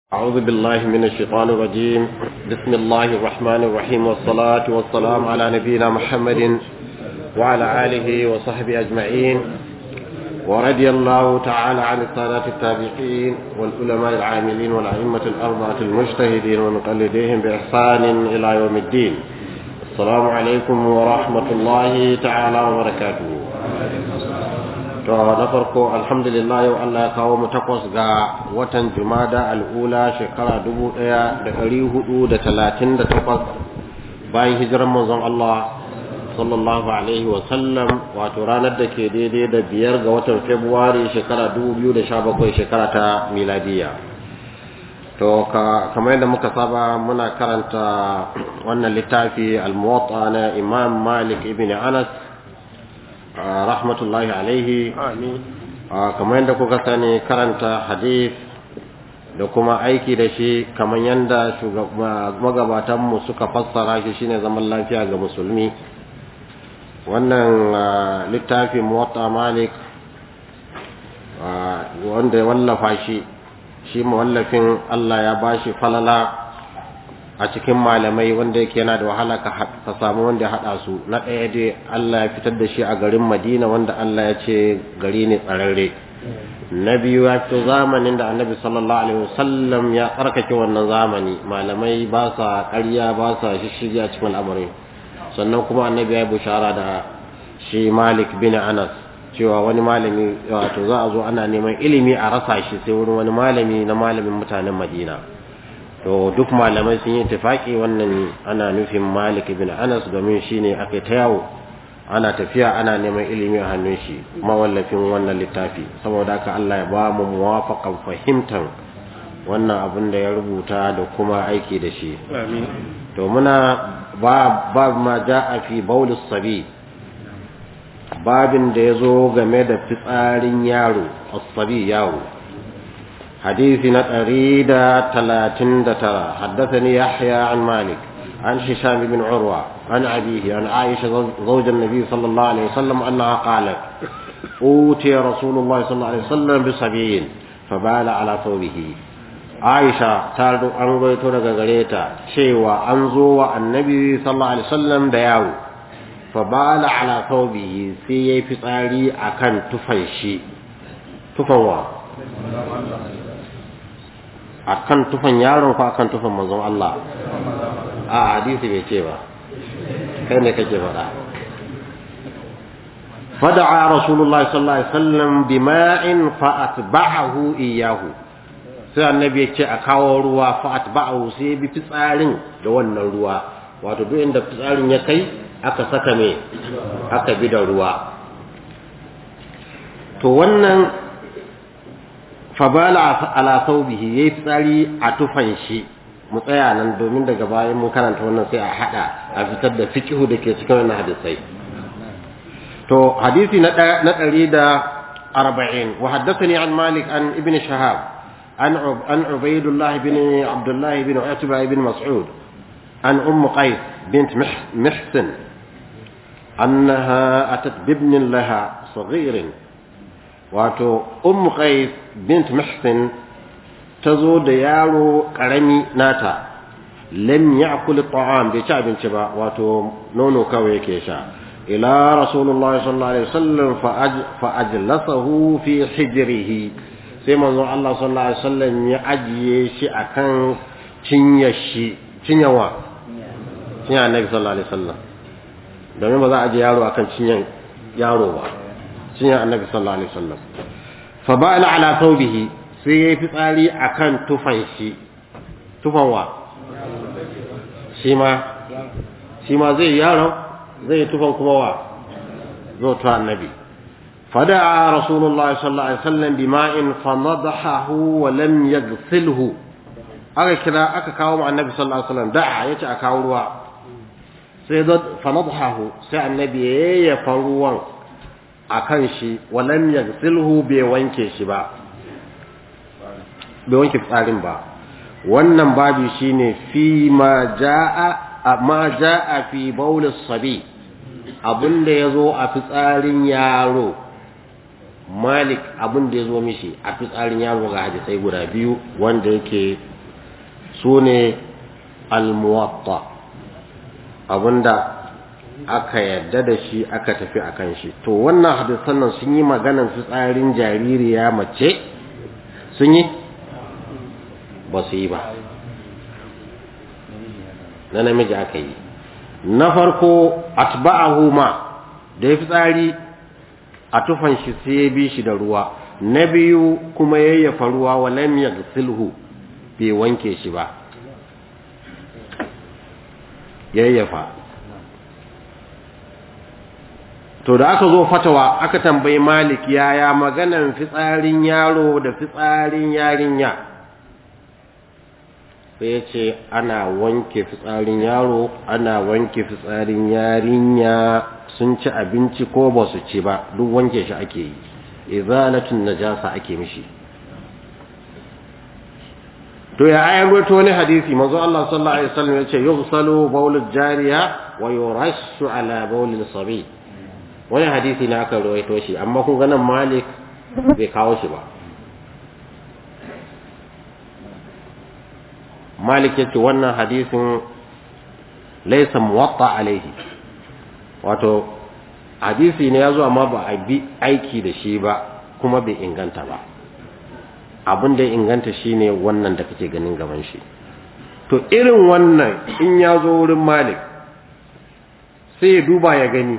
أعوذ بالله من الشيطان الرجيم بسم الله الرحمن الرحيم والصلاة والسلام على نبينا محمد وعلى آله وصحبه أجمعين ورضي الله تعالى عن السادات التابعين والعلماء العاملين والأئمة الأربعة المجتهدين ومقلديهم بإحسان إلى يوم الدين السلام عليكم ورحمة الله تعالى وبركاته to na farko alhamdulillah yau Allah ya kawo mu takwas ga watan jumada al'ula shekara dubu ɗaya da ɗari hudu da talatin da takwas bayan hijiran manzon Allah sallallahu alaihi wa sallam wato ranar da ke daidai da biyar ga watan februari shekara dubu biyu da sha bakwai shekara ta miladiya to kamar yadda muka saba muna karanta wannan littafi al-muwatta na imam malik ibn anas rahmatullahi alaihi kamar yadda kuka sani karanta hadith da kuma aiki da shi kamar yadda magabatanmu suka fassara shi shine zaman lafiya ga musulmi wannan littafi muwatta malik wanda ya wallafa shi shi mawallafin Allah ya bashi falala a cikin malamai wanda yake yana da wahala ka samu wanda ya haɗa su na ɗaya dai Allah ya fitar da shi a garin Madina wanda Allah ya ce gari ne tsararre na biyu ya fito zamanin da annabi sallallahu alaihi wasallam ya tsarkake wannan zamani malamai ba sa ƙarya ba sa shishigi a cikin al'amari sannan kuma annabi ya yi bushara da shi Malik bin Anas cewa wani malami wato za a zo ana neman ilimi a rasa shi sai wurin wani malami na malamin mutanen Madina to duk malamai sun yi tafaki wannan ana nufin malik ibn anas domin shine aka ta yawo ana tafiya ana neman ilimi a hannun shi mawallafin wannan littafi saboda haka Allah ya ba mu muwafaqan fahimtan wannan abin da ya rubuta da kuma aiki da shi to muna ba ba ma jaa fi baulis sabi babin da yazo game da fitsarin yaro as-sabi yaro حديث نتريد تلاتين دترى حدثني يحيى عن مالك عن هشام بن عروة عن أبيه عن عائشة زوج النبي صلى الله عليه وسلم أنها قالت أوتي رسول الله صلى الله عليه وسلم بصبي فبال على ثوبه عائشة تارد أنغيت لغريتا شيوا أنزو النبي صلى الله عليه وسلم دياو فبال على ثوبه سي فطاري أكن تفنشي تفنوا akan tufan yaron ko akan tufan manzon Allah a hadisi bai ce ba kai ne kake faɗa fada'a rasulullah sallallahu alaihi wasallam bima'in fa atba'ahu iyyahu sai annabi ya ce a kawo ruwa fa atba'ahu sai bi fitsarin da wannan ruwa wato duk inda fitsarin ya kai aka saka me aka bi da ruwa to wannan fabala ala saubihi yayi tsari a tufan shi mu tsaya nan domin daga bayan mun karanta wannan sai a hada a fitar da fiqhu da ke cikin wannan hadisai to hadisi na na 140 wa haddathani an malik an ibn shahab an an ubaydullah ibn abdullah ibn utba ibn mas'ud an umm qais bint mihsan annaha atat bibnin laha صغير wato ummu qais bint muhsin tazo da yaro karami nata lam ya'kul at'am bai ci abinci ba wato nono kawai yake sha ila rasulullahi sallallahu alaihi wasallam fa ajlasahu fi hijrihi sai manzo Allah sallallahu alaihi wasallam ya ajiye shi akan cinya shi cinyawa cinya annabi sallallahu alaihi wasallam domin ba za a aje yaro akan cinyan yaro ba cinyar annabi sallallahu alaihi wasallam fa ba'ala ala thawbihi sai yayi fitsari akan tufan shi tufan wa shi ma shi ma zai yaro zai tufan kuma wa zo to annabi fada'a rasulullah sallallahu alaihi wasallam bima'in fanadahahu wa lam yaghsilhu aka kira aka kawo mu annabi sallallahu alaihi wasallam da'a yace a kawo ruwa sai zo fanadahahu sai annabi ya yafa ruwan a kan shi walam yaghsilhu bai wanke shi ba bai wanke fitsarin ba wannan babu shine fi ma jaa ma jaa fi bawl sabi abinda yazo a fitsarin yaro malik abinda yazo mishi a fitsarin yaro ga hadisai guda biyu wanda yake su ne almuwatta abinda aka yadda da shi aka tafi a kan shi to wannan hadisan nan sun yi maganan fitsarin jaririya mace sun yi ba su yi ba na namiji aka yi na farko atba'ahu ma da ya fitsari a tufan shi sai ya bi shi da ruwa na biyu kuma yayyafa ruwa wa lam yaghsilhu bai wanke shi ba yayyafa to da aka zo fatawa aka tambayi malik yaya maganan fitsarin yaro da fitsarin yarinya sai ya ce ana wanke fitsarin yaro ana wanke fitsarin yarinya sun ci abinci ko ba su ci ba duk wanke shi ake yi izalatun najasa ake mishi to ya ayan wato wani hadisi manzo Allah sallallahu alaihi wasallam yace yughsalu bawlul jariya wa yurashu ala bawlil sabi wani hadisi na aka rawaito shi amma kun ga nan Malik bai kawo shi ba Malik yace wannan hadisin laysa muwatta alaihi wato hadisi ne yazo amma ba a bi aiki da shi ba kuma bai inganta ba abin da ya inganta shine wannan da kake ganin gaban shi to irin wannan in ya zo wurin malik sai ya duba ya gani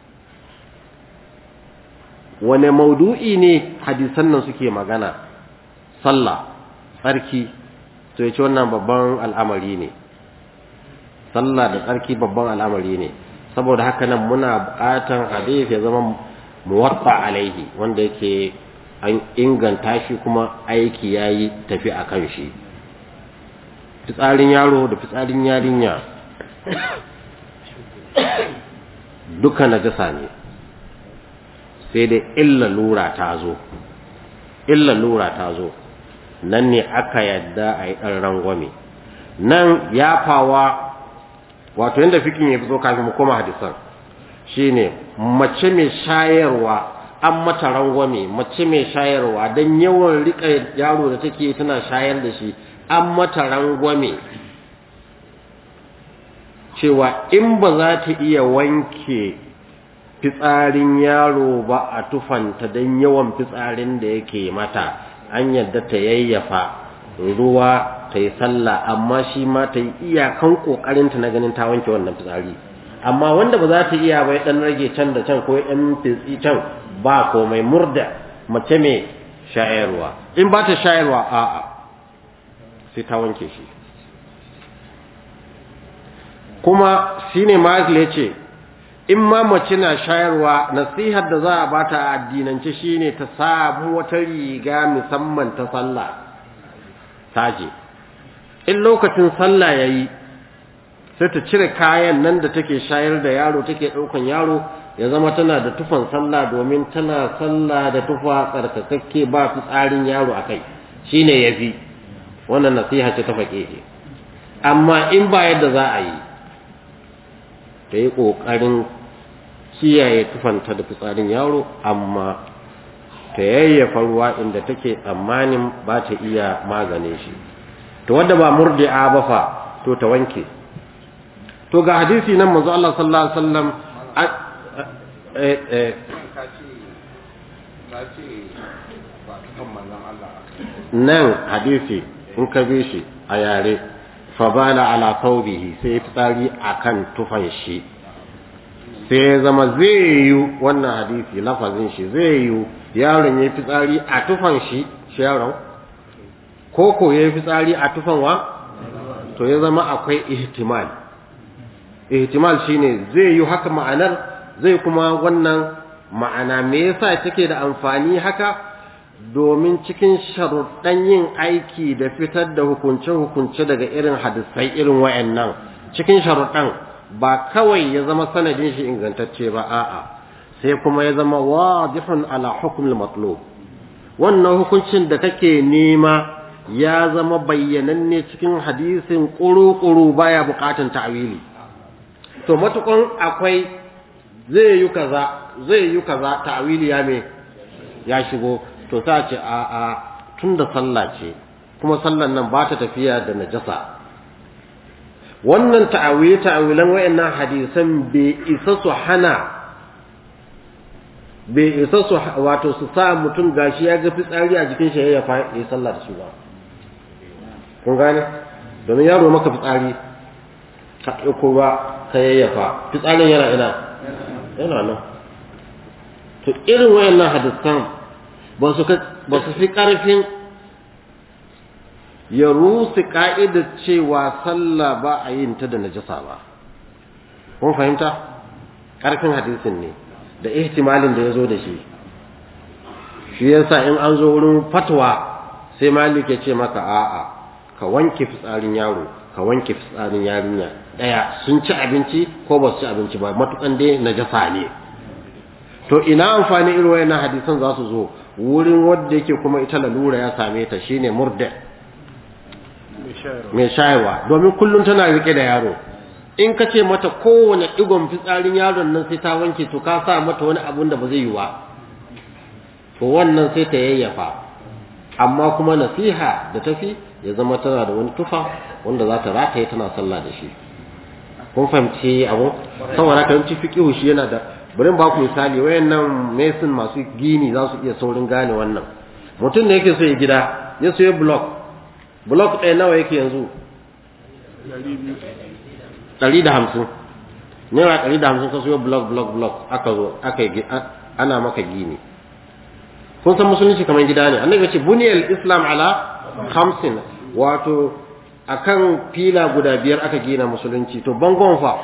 wane maudu'i ne hadisan nan suke magana sallah tsarki to ya ce wannan babban al'amari ne sallah da tsarki babban al'amari ne saboda haka nan muna buƙatan hadisi ya zama muwatta alaihi wanda yake an inganta shi kuma aiki ya yi tafi a kan shi fitsarin yaro da fitsarin yarinya duka najasa ne sai dai illa lura ta zo illa lura ta zo nan ne aka yadda a yi ɗan rangwame nan yafawa wato yadda fikin ya fi zo kafin mu koma hadisan shine mace mai shayarwa an mata rangwame mace mai shayarwa don yawan rika yaro da take tana shayar da shi an mata rangwame cewa in ba za ta iya wanke fitsarin yaro ba a tufanta don yawan fitsarin da yake mata an yadda ta yayyafa ruwa ta yi sallah amma shi ma ta yi iyakan ƙoƙarinta na ganin ta wanke wannan fitsari amma wanda ba za ta iya bai ɗan rage can da can ko ɗan fitsi can ba komai murda mace mai shayarwa in ba ta shayarwa a'a sai ta wanke shi kuma shine Michael ya ce in ma mace na shayarwa nasihar da za a bata a addinance shine ta samu wata riga musamman ta sallah taje in lokacin sallah yayi sai ta cire kayan nan da take shayar da yaro take daukan yaro ya zama tana da tufan sallah domin tana sallah da tufa tsarkakakke ba fitsarin yaro akai shine yafi wannan nasiha ce ta fake amma in ba yadda za a yi ta yi ƙoƙarin kiyaye tufanta da fitsarin yaro amma ta yayyafa ruwa inda take tsammanin ba ta iya magane shi to wadda ba murdi'a ba fa to ta wanke to ga hadisi nan manzo Allah sallallahu alaihi wasallam eh eh nan hadisi in ka bi shi a yare fabala ala thawbihi sai fitsari akan tufan shi sai ya zama zai yi wannan hadisi lafazin shi zai yi yaron ya fitsari a tufan shi shi yaron ko ko ya fitsari a tufan wa to ya zama akwai ihtimal ihtimal shine zai yi haka ma'anar zai kuma wannan ma'ana me yasa take da amfani haka domin cikin sharuɗan yin aiki da fitar da hukunce-hukunce daga irin hadisai irin wayannan cikin sharuɗan ba kawai ya zama sanadin shi ingantacce ba a'a sai kuma ya zama wadihun ala hukmil matlub wannan hukuncin da kake nema ya zama bayyananne cikin hadisin ƙuru-ƙuru baya buƙatan ta'wili to matukan akwai zai yi kaza zai yi kaza ta'wili ya me ya shigo to sa ce a a tunda sallah ce kuma sallan nan ba ta tafiya da najasa wannan ta'awili ta'awilan wayannan hadisan bai isa su hana bai isa su wato su sa mutum gashi ya ga fitsari a jikin shi ya yi sallah da shi ba kun gane domin yaro maka fitsari ka ɗauko ba ka yayyafa fitsarin yana ina yana nan to irin wayannan hadisan ba su ba su fi ƙarfin ya rusu ka'idar cewa sallah ba a yin ta da najasa ba kun fahimta ƙarfin hadisin ne da ihtimalin da ya zo da shi shi yasa in an zo wurin fatwa sai malik ya ce maka a'a ka wanke fitsarin yaro ka wanke fitsarin yarinya daya sun ci abinci ko ba su ci abinci ba matukan dai najasa ne to ina amfani irin wayannan hadisan za su zo wurin wanda yake kuma ita lalura ya same ta shine murda mai shayarwa domin kullum tana rike da yaro in ka ce mata kowane digon fitsarin yaron nan sai ta wanke to ka sa mata wani abun da ba zai yi ba to wannan sai ta yayyafa amma kuma nasiha da tafi ya zama tana da wani tufa wanda za ta rataye tana sallah da shi kun fahimci abu saboda ka yanci fiqihu shi yana da bari ba ku misali wayannan mason masu gini za su iya saurin gane wannan mutum ne yake so ya gida ya so ya block block ɗaya nawa yake yanzu ɗari da hamsin naira ɗari da hamsin ka so block block block aka zo aka yi ana maka gini kun san musulunci kamar gida ne annabi ya ce buniyal islam ala hamsin wato akan fila guda biyar aka gina musulunci to bangon fa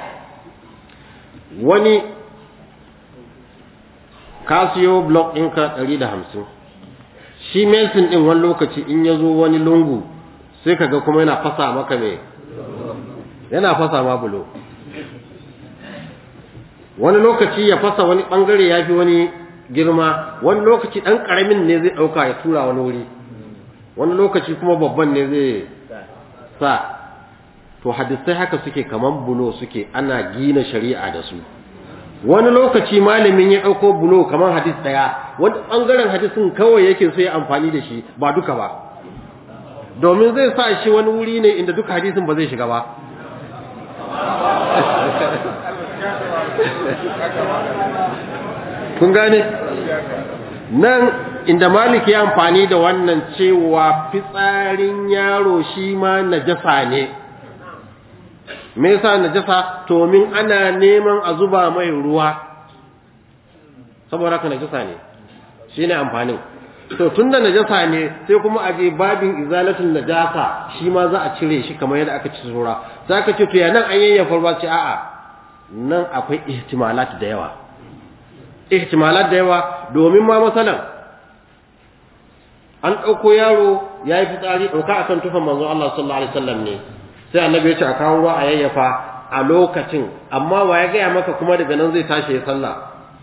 wani ka siyo block ɗinka ɗari da hamsin shi mason ɗin wani lokaci in ya zo wani lungu sai ka ga kuma yana fasa maka mai yana fasa ma bulo wani lokaci ya fasa wani ɓangare ya fi wani girma wani lokaci ɗan ƙaramin ne zai ɗauka ya tura wani wuri wani lokaci kuma babban ne zai sa to hadisai haka suke kaman bulo suke ana gina shari'a da su wani lokaci malamin ya ɗauko bulo kaman hadis ɗaya wani ɓangaren hadisin kawai yake so ya amfani da shi ba duka ba domin zai sa shi wani wuri ne inda duka hadisin ba zai shiga ba kun gane nan inda malik ya amfani da wannan cewa fitsarin yaro shi ma najasa ne me yasa najasa to min ana neman a zuba mai ruwa saboda haka najasa ne shine amfanin to tunda najasa ne sai kuma a je babin izalatul najasa shi ma za a cire shi kamar yadda aka ci sura zaka ce to ya nan an yayyafa ruwa ce a'a nan akwai ihtimalat da yawa ihtimalat da yawa domin ma masalan an ɗauko yaro ya yi fitsari ɗauka akan tufan manzon Allah sallallahu alaihi wasallam ne sai annabi ya ce a kawo ruwa a yayyafa a lokacin amma wa ya gaya maka kuma daga nan zai tashi ya sallah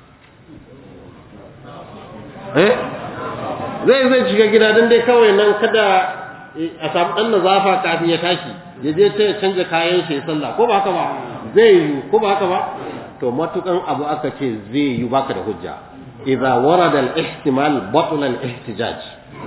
eh zai zai shiga gida don dai kawai nan kada a samu ɗan nazafa kafin ya tashi ya je ta ya canja kayan shi ya sallah ko ba haka ba zai yi ko ba haka ba to matukan abu aka ce zai yi baka da hujja idza warada al-ihtimal batla al-ihtijaj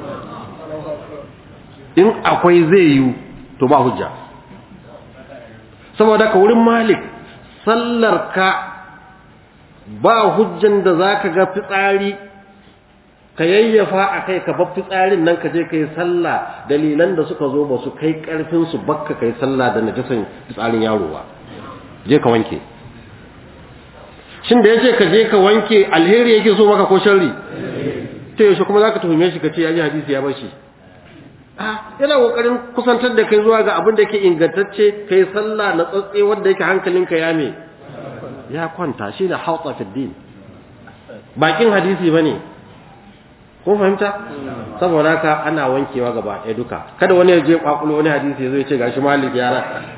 in akwai zai yi to ba hujja saboda ka wurin malik sallar ka ba hujjan da zaka ga fitsari ka yayyafa a kai ka bar fitsarin nan ka je ka yi sallah dalilan da suka zo ba su kai karfin su bakka kai sallah da najasan fitsarin yaro ba je ka wanke shin da yace ka je ka wanke alheri yake so maka ko sharri to yaushe kuma zaka tuhume shi ka ce yaji hadisi ya bar shi ah yana kokarin kusantar da kai zuwa ga abin da yake ingantacce kai sallah na tsatse wanda yake hankalinka ya me ya kwanta shi da hauta fi din bakin hadisi bane kun fahimta saboda haka ana wankewa gaba ɗaya duka kada wani ya je kwakulo wani hadisi zai ce gashi malik yara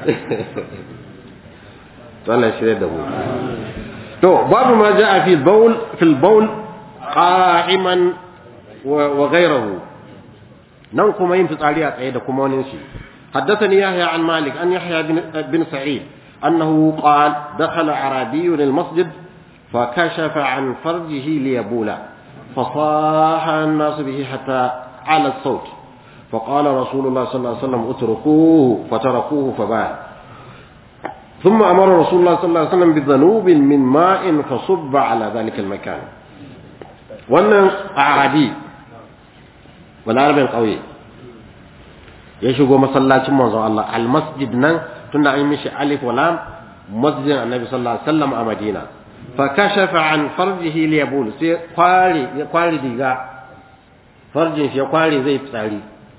to Allah shirye da mu to babu ma jaa fi bawl fil bawl qa'iman wa ghayruhu nan kuma yin fitsari a tsaye da kuma wani shi حدثني يحيى عن مالك أن يحيى بن, بن سعيد أنه قال دخل عربي المسجد فكشف عن فرجه ليبول فصاح الناس به حتى على الصوت فقال رسول الله صلى الله عليه وسلم اتركوه فتركوه فبال ثم أمر رسول الله صلى الله عليه وسلم بذنوب من ماء فصب على ذلك المكان wannan arabi balarabin ƙauye ya shigo masallacin manzon Allah almasjid nan tunda an yi mishi alif wa lam masjidin annabi sallallahu alaihi wasallam a Madina fa kashafa an farjihi li yabul sai kwari ya kwari diga farjin shi ya kwari zai fitsari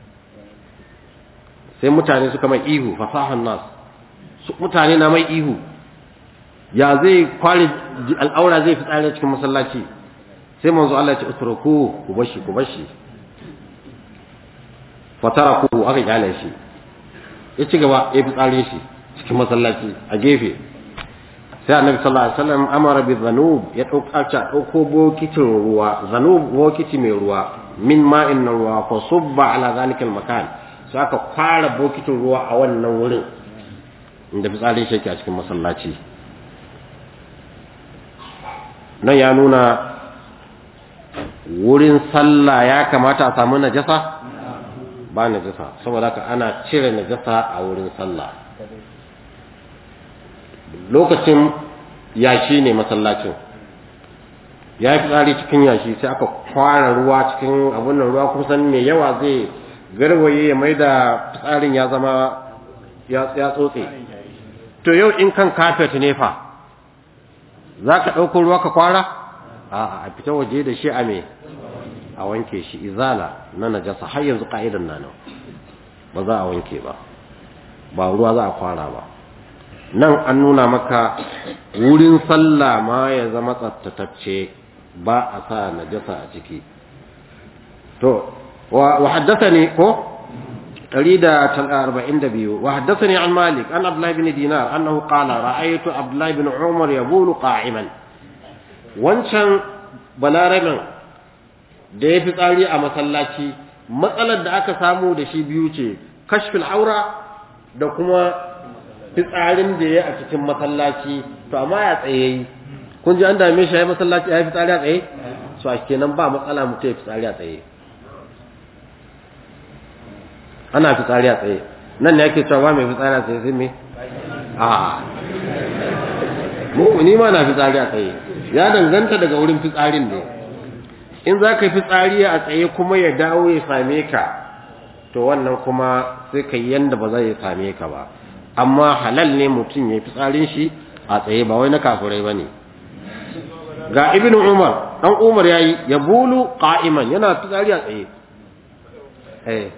sai mutane suka mai ihu fasahan nas mutane na mai ihu ya zai kwari al'aura zai fitsari cikin masallaci sai manzo Allah ya ce utruku ku bashi ku bashi fataraku aka kyale shi ya ci gaba ya fitsari shi cikin masallaci a gefe sai annabi sallallahu alaihi wasallam amara bi zanub ya dauka ta dauko bokitin ruwa zanub bokiti mai ruwa min ma'in na ruwa fa subba ala zalika makan sai aka fara bokitin ruwa a wannan wurin inda fitsarin shi yake a cikin masallaci nan ya nuna wurin sallah ya kamata a samu najasa ba najasa saboda haka ana cire najasa a wurin sallah lokacin yashi ne masallacin ya yi fitsari cikin yashi sai aka kwara ruwa cikin abun nan ruwa kusan mai yawa zai garwaye ya mai da fitsarin ya zama ya tsotse to yau in kan kafet ne fa za ka ɗauko ruwa ka kwara a a fita waje da shi a me a wanke shi izala na najasa har yanzu ka'idan na nan ba za a wanke ba ba ruwa za a kwara ba nan an nuna maka wurin sallah ma ya zama tsaftatacce ba a sa najasa a ciki to wa haddathani ko 142 wa haddathani an malik an abdullah ibn dinar annahu qala ra'aytu abdullah ibn umar yabulu qa'iman wancan balarabin da ya fi tsari a masallaci matsalar da aka samu da shi biyu ce kashfil aura da kuma fitsarin da ya a cikin masallaci to amma ya tsaye yi kun ji an dame shi ya yi masallaci ya yi fitsari a tsaye so a kenan ba matsala mutum ya fitsari a tsaye ana fitsari a tsaye nan ne ake cewa mai fitsari a tsaye sai me a mu ni ma na fitsari a tsaye ya danganta daga wurin fitsarin ne in za ka fitsari a tsaye kuma ya dawo ya same ka to wannan kuma sai ka yi yanda ba zai same ka ba amma halal ne mutum ya fitsarin shi a tsaye ba wai na kafurai ba ne ga ibn umar dan umar ya yi ya bulu qa'iman yana fitsari a tsaye eh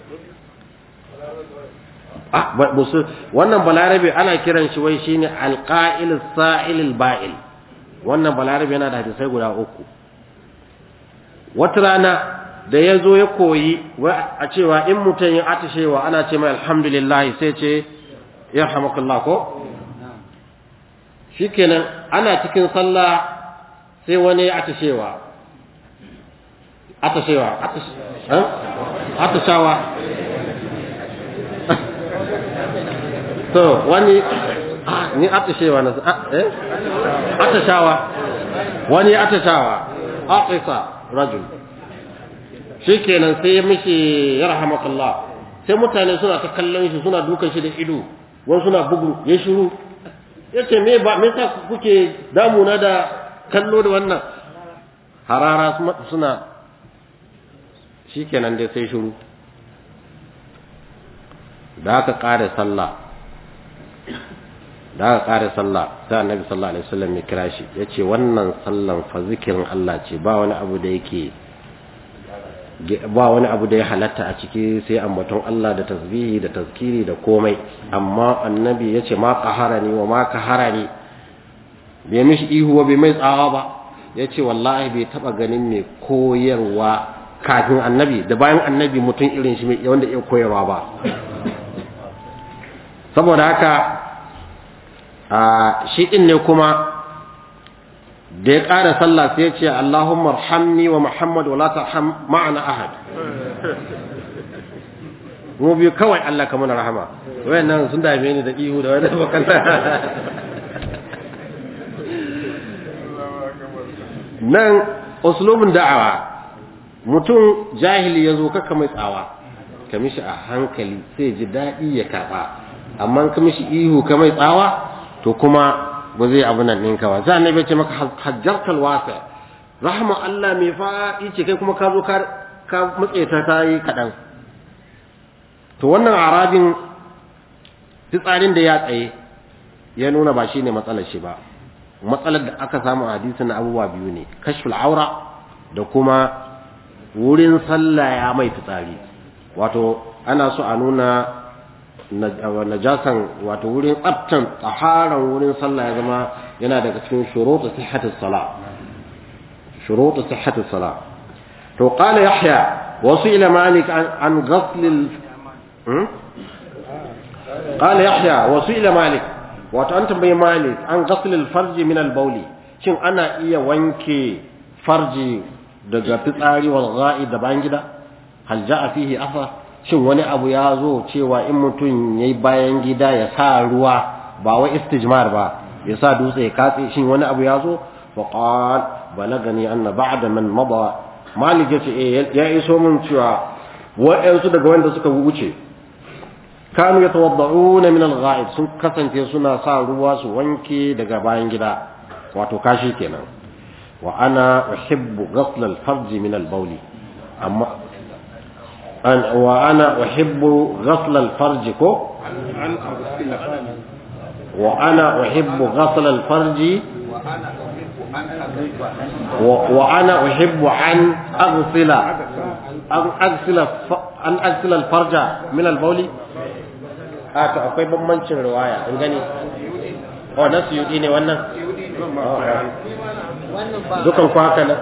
ah musu wannan balarabe ana kiran shi wai shine alqa'il sa'il ba'il wannan balarabe yana da hadisai guda uku wata rana da ya zo ya koyi a cewa in mutum ya atishewa ana ce mai alhamdulillah sai ce ya hamakullah ko shikenan ana cikin sallah sai wani ya atishewa atishewa atishawa to wani ni atishewa na eh atishawa wani atishawa aqisa rajul shikenan sai ya mishi yarhamakallah sai mutane suna ta kallon shi suna dukan shi da ido wani suna bugu ya shiru yace me ba me yasa kuke damuna da kallo da wannan harara suna shikenan dai sai shiru da aka kare sallah da aka kare sallah sai annabi sallallahu alaihi wasallam ya kira shi yace wannan sallan fa zikirin Allah ce ba wani abu da yake ba wani abu da ya halatta a ciki sai ambaton Allah da tasbihi da tazkiri da komai amma annabi yace ma qaharani wa ma qaharani bai mishi ihu wa bai mai tsawa ba yace wallahi bai taba ganin mai koyarwa kafin annabi da bayan annabi mutum irin shi mai wanda ya koyarwa ba saboda haka a shi din ne kuma da ya ƙara sallah sai ya ce Allahumma arhamni wa Muhammad wa la tarham ma'ana ahad mu biyu kawai Allah ka mana rahama wayannan sun dame ni da ihu da wani bakan nan uslubin da'awa mutum jahili yazo kaka mai tsawa ka mishi a hankali sai ji daɗi ya karɓa amma ka mishi ihu ka mai tsawa to kuma ba zai abu nan ɗinka ba za a ce maka hajjartal wasa rahama Allah mai faɗi ce kai kuma ka zo ka matse ta ta yi kaɗan to wannan arabin fitsarin da ya tsaye ya nuna ba shi ne matsalar shi ba matsalar da aka samu a hadisin abubuwa biyu ne kashful aura da kuma wurin sallah ya mai fitsari wato ana so a nuna najasan wato wurin tsaftan tsaharan wurin sallah ya zama yana daga cikin shurutu sihhatis sala shurutu sihhatis sala to qala yahya wasu ila malik an ghasl al qala yahya wasu ila malik wato an tambayi malik an ghasl al farji min al bawli shin ana iya wanke farji daga fitsari wal gha'i da bayan gida hal ja'a fihi afa shin wani abu ya zo cewa in mutum yayi bayan gida ya sa ruwa ba wai istijmar ba ya sa dutse ya katse shin wani abu ya zo fa qal balagani anna ba'da man mada malik yace eh ya iso mun cewa wa'ansu daga wanda suka wuce kanu yatawadda'una min al-gha'ib sun kasance suna sa ruwa su wanke daga bayan gida wato kashi kenan wa ana uhibbu ghasl al-farj min al-bawl amma an wa ana uhibbu ghasl al-farj ko wa ana uhibbu ghasl al-farj wa ana uhibbu an aghsila an aghsila an aghsila al-farja min al-bawl a to akwai bambancin riwaya in gani oh na suyudi ne wannan dukan ku haka nan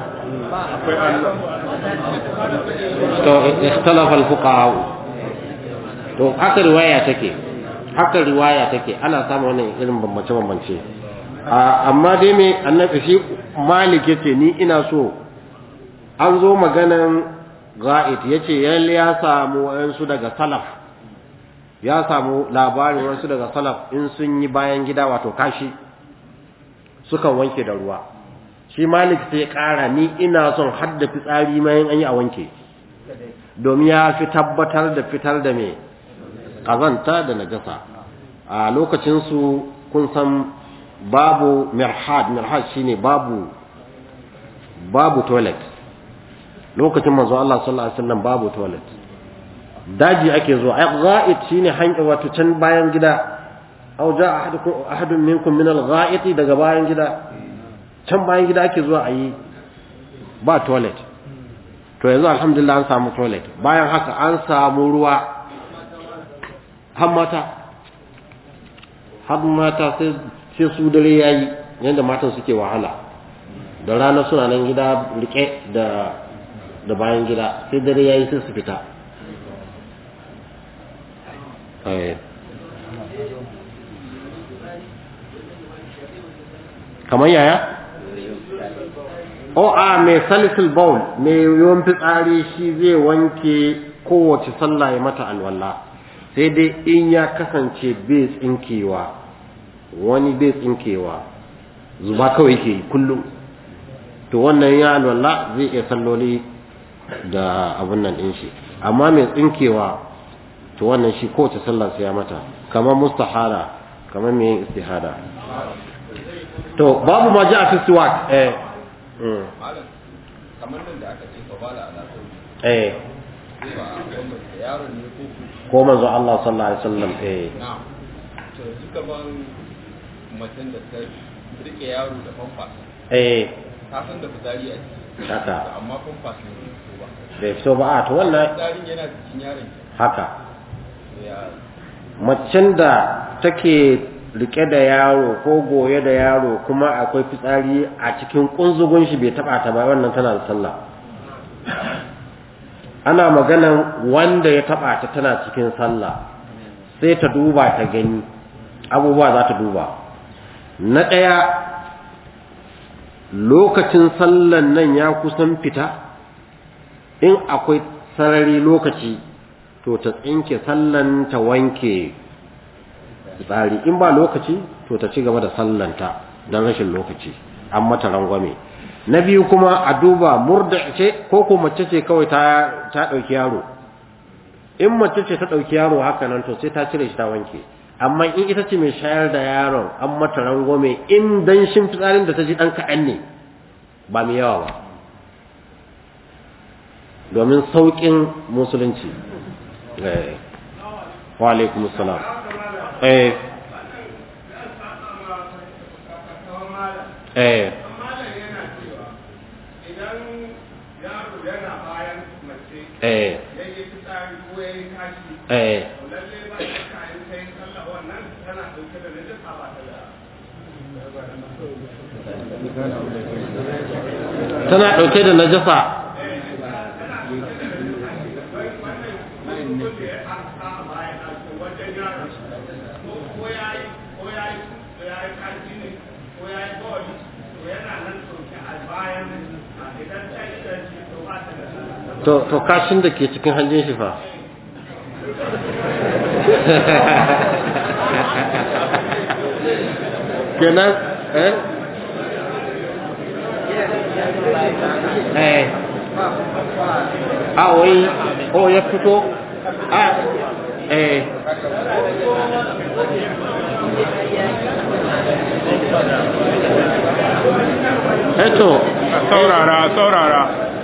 to ikhtalafa al-fuqaha to haka riwaya take haka riwaya take ana samu wannan irin bambance bambance amma dai me annabi shi malik yace ni ina so an zo maganan ga'id yace yalle ya samu wayansu daga salaf ya samu labarin wasu daga salaf in sun yi bayan gida wato kashi sukan wanke da ruwa shi malik sai ya ƙara ni ina son hadda fitsari mayan an yi a wanke domin ya fi tabbatar da fitar da mai ƙazanta da najasa a lokacinsu kun san babu mirhad mirhad shine babu babu toilet lokacin manzo Allah sallallahu alaihi wasallam babu toilet daji ake zuwa ai ghaid shine hanya wato can bayan gida aw ja ahadukum ahadun minkum min al-gha'it daga bayan gida can bayan gida ake zuwa ayi ba toilet to yanzu alhamdulillah an samu toilet bayan haka an samu ruwa har mata har mata sai sai su dare yayi yanda matan suke wahala da rana suna nan gida rike da da bayan gida sai dare yayi sai su fita kamar yaya? o a mai salisul baul mai yawan fitsari shi zai wanke kowace sallah ya mata alwala sai dai in ya kasance bai tsinkewa wani bai tsinkewa zuba kawai ke kullum to wannan ya alwala zai iya salloli da abun nan ɗin shi amma mai tsinkewa to wannan shi kowace sallah sai ya mata kamar mustahara kamar mai yin istihada to babu ma ji a fi siwak eh kamar nan da aka ce ka bala ala eh yaron ne ko ko manzo Allah sallallahu alaihi wasallam eh na'am to suka ban macen da ta rike yaro da famfa eh ta san da fitsari a ciki haka amma famfa ne ko ba bai fito ba a to wannan fitsarin yana cikin yaron ki haka ya macen da take rike da yaro ko goye da yaro kuma akwai fitsari a cikin kunzugun shi bai taba ta ba wannan tana da sallah ana maganan wanda ya taba ta tana cikin sallah sai ta duba ta gani abubuwa za ta duba na ɗaya lokacin sallan nan ya kusan fita in akwai sarari lokaci to ta tsinke sallan ta wanke tsari in ba lokaci to ta ci gaba da sallanta don rashin lokaci an mata rangwame na biyu kuma a duba murda ce ko ko mace ce kawai ta ta dauki yaro in mace ce ta ɗauki yaro haka nan to sai ta cire shi ta wanke amma in ita ce mai shayar da yaron an mata rangwame in danshin fitsarin da ta ji ɗan kaɗan ne ba mai yawa ba domin sauƙin musulunci wa alaikum salam eh eh eh eh tana ɗauke da najasa to to kashin da ke cikin hanjin shi fa kenan eh eh a wai o ya fito a eh eto saurara saurara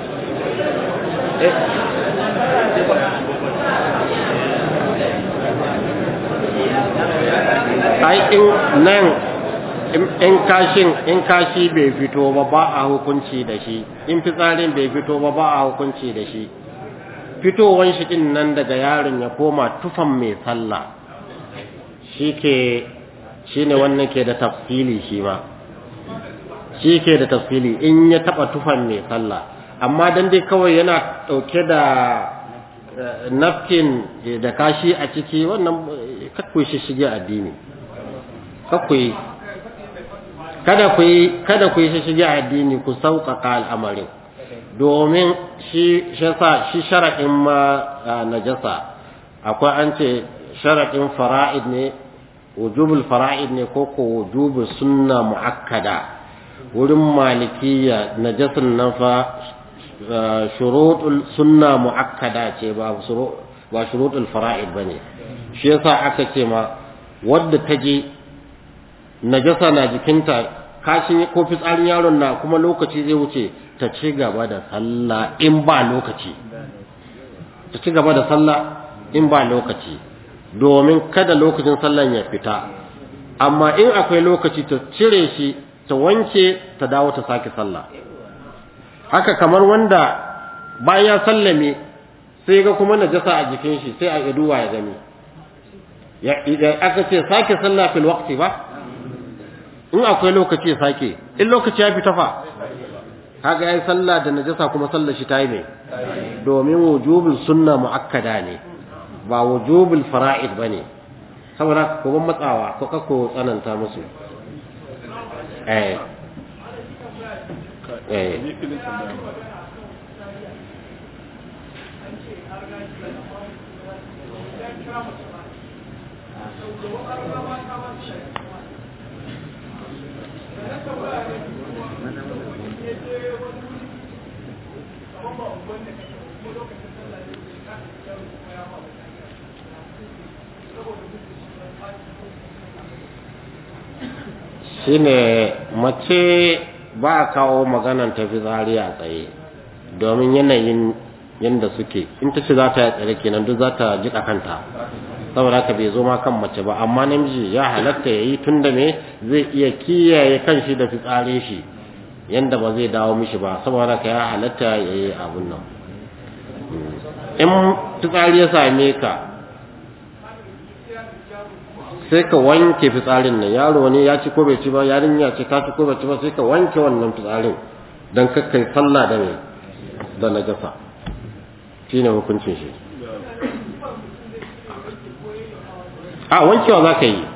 ai in nan in kashin in kashi bai fito ba ba a hukunci da shi in fitsarin bai fito ba ba a hukunci da shi fitowan shi din nan daga yaron ya koma tufan mai sallah shi ke shi ne wannan ke da tafsili shi ma shi ke da tafsili in ya taba tufan mai sallah amma dan dai kawai yana dauke da nafkin da kashi a ciki wannan kakwai shi shige addini kakwai kada ku yi kada ku yi shi shige addini ku sauƙaƙa al'amarin domin shi shasa shi sharaɗin ma najasa akwai an ce sharaɗin fara'id ne wujubul fara'id ne ko ko wujubul sunna mu'akkada wurin malikiya najasin nan fa shurutul sunna mu'akkada ce ba ba shurutul fara'id bane shi yasa aka ce ma wadda ta je najasa na jikinta kashin ko fitsarin yaron na kuma lokaci zai wuce ta ci gaba da sallah in ba lokaci ta ci gaba da sallah in ba lokaci domin kada lokacin sallan ya fita amma in akwai lokaci ta cire shi ta wanke ta dawo ta sake sallah haka kamar wanda bayan ya sallame sai ga kuma najasa a jikin shi sai a iduwa ya gani ya idan aka ce sake sallah fil waqti ba in akwai lokaci ya sake in lokaci ya fita fa kaga yayi sallah da najasa kuma sallar shi tayi ne domin wujubul sunna muakkada ne ba wujubul fara'id bane saboda ko ban matsawa ko kako tsananta musu eh eh shine mace ba a kawo maganan ta fitsari a tsaye domin yanayin yadda suke in ta ce za ta yi tsare kenan duk za ta jiƙa kanta saboda haka bai zo ma kan mace ba amma namiji ya halatta ya yi tun da me zai iya kiyaye kan shi da fitsare shi yadda ba zai dawo mishi ba saboda haka ya halatta ya yi abun nan in fitsari ya same ka sai ka wanke fitsarin nan yaro ne ya ci ko bai ci ba yarinya ce ka ci ko bai ci ba sai ka wanke wannan fitsarin don kakkai sallah da mai da najasa shine hukuncin shi a wankewa za ka yi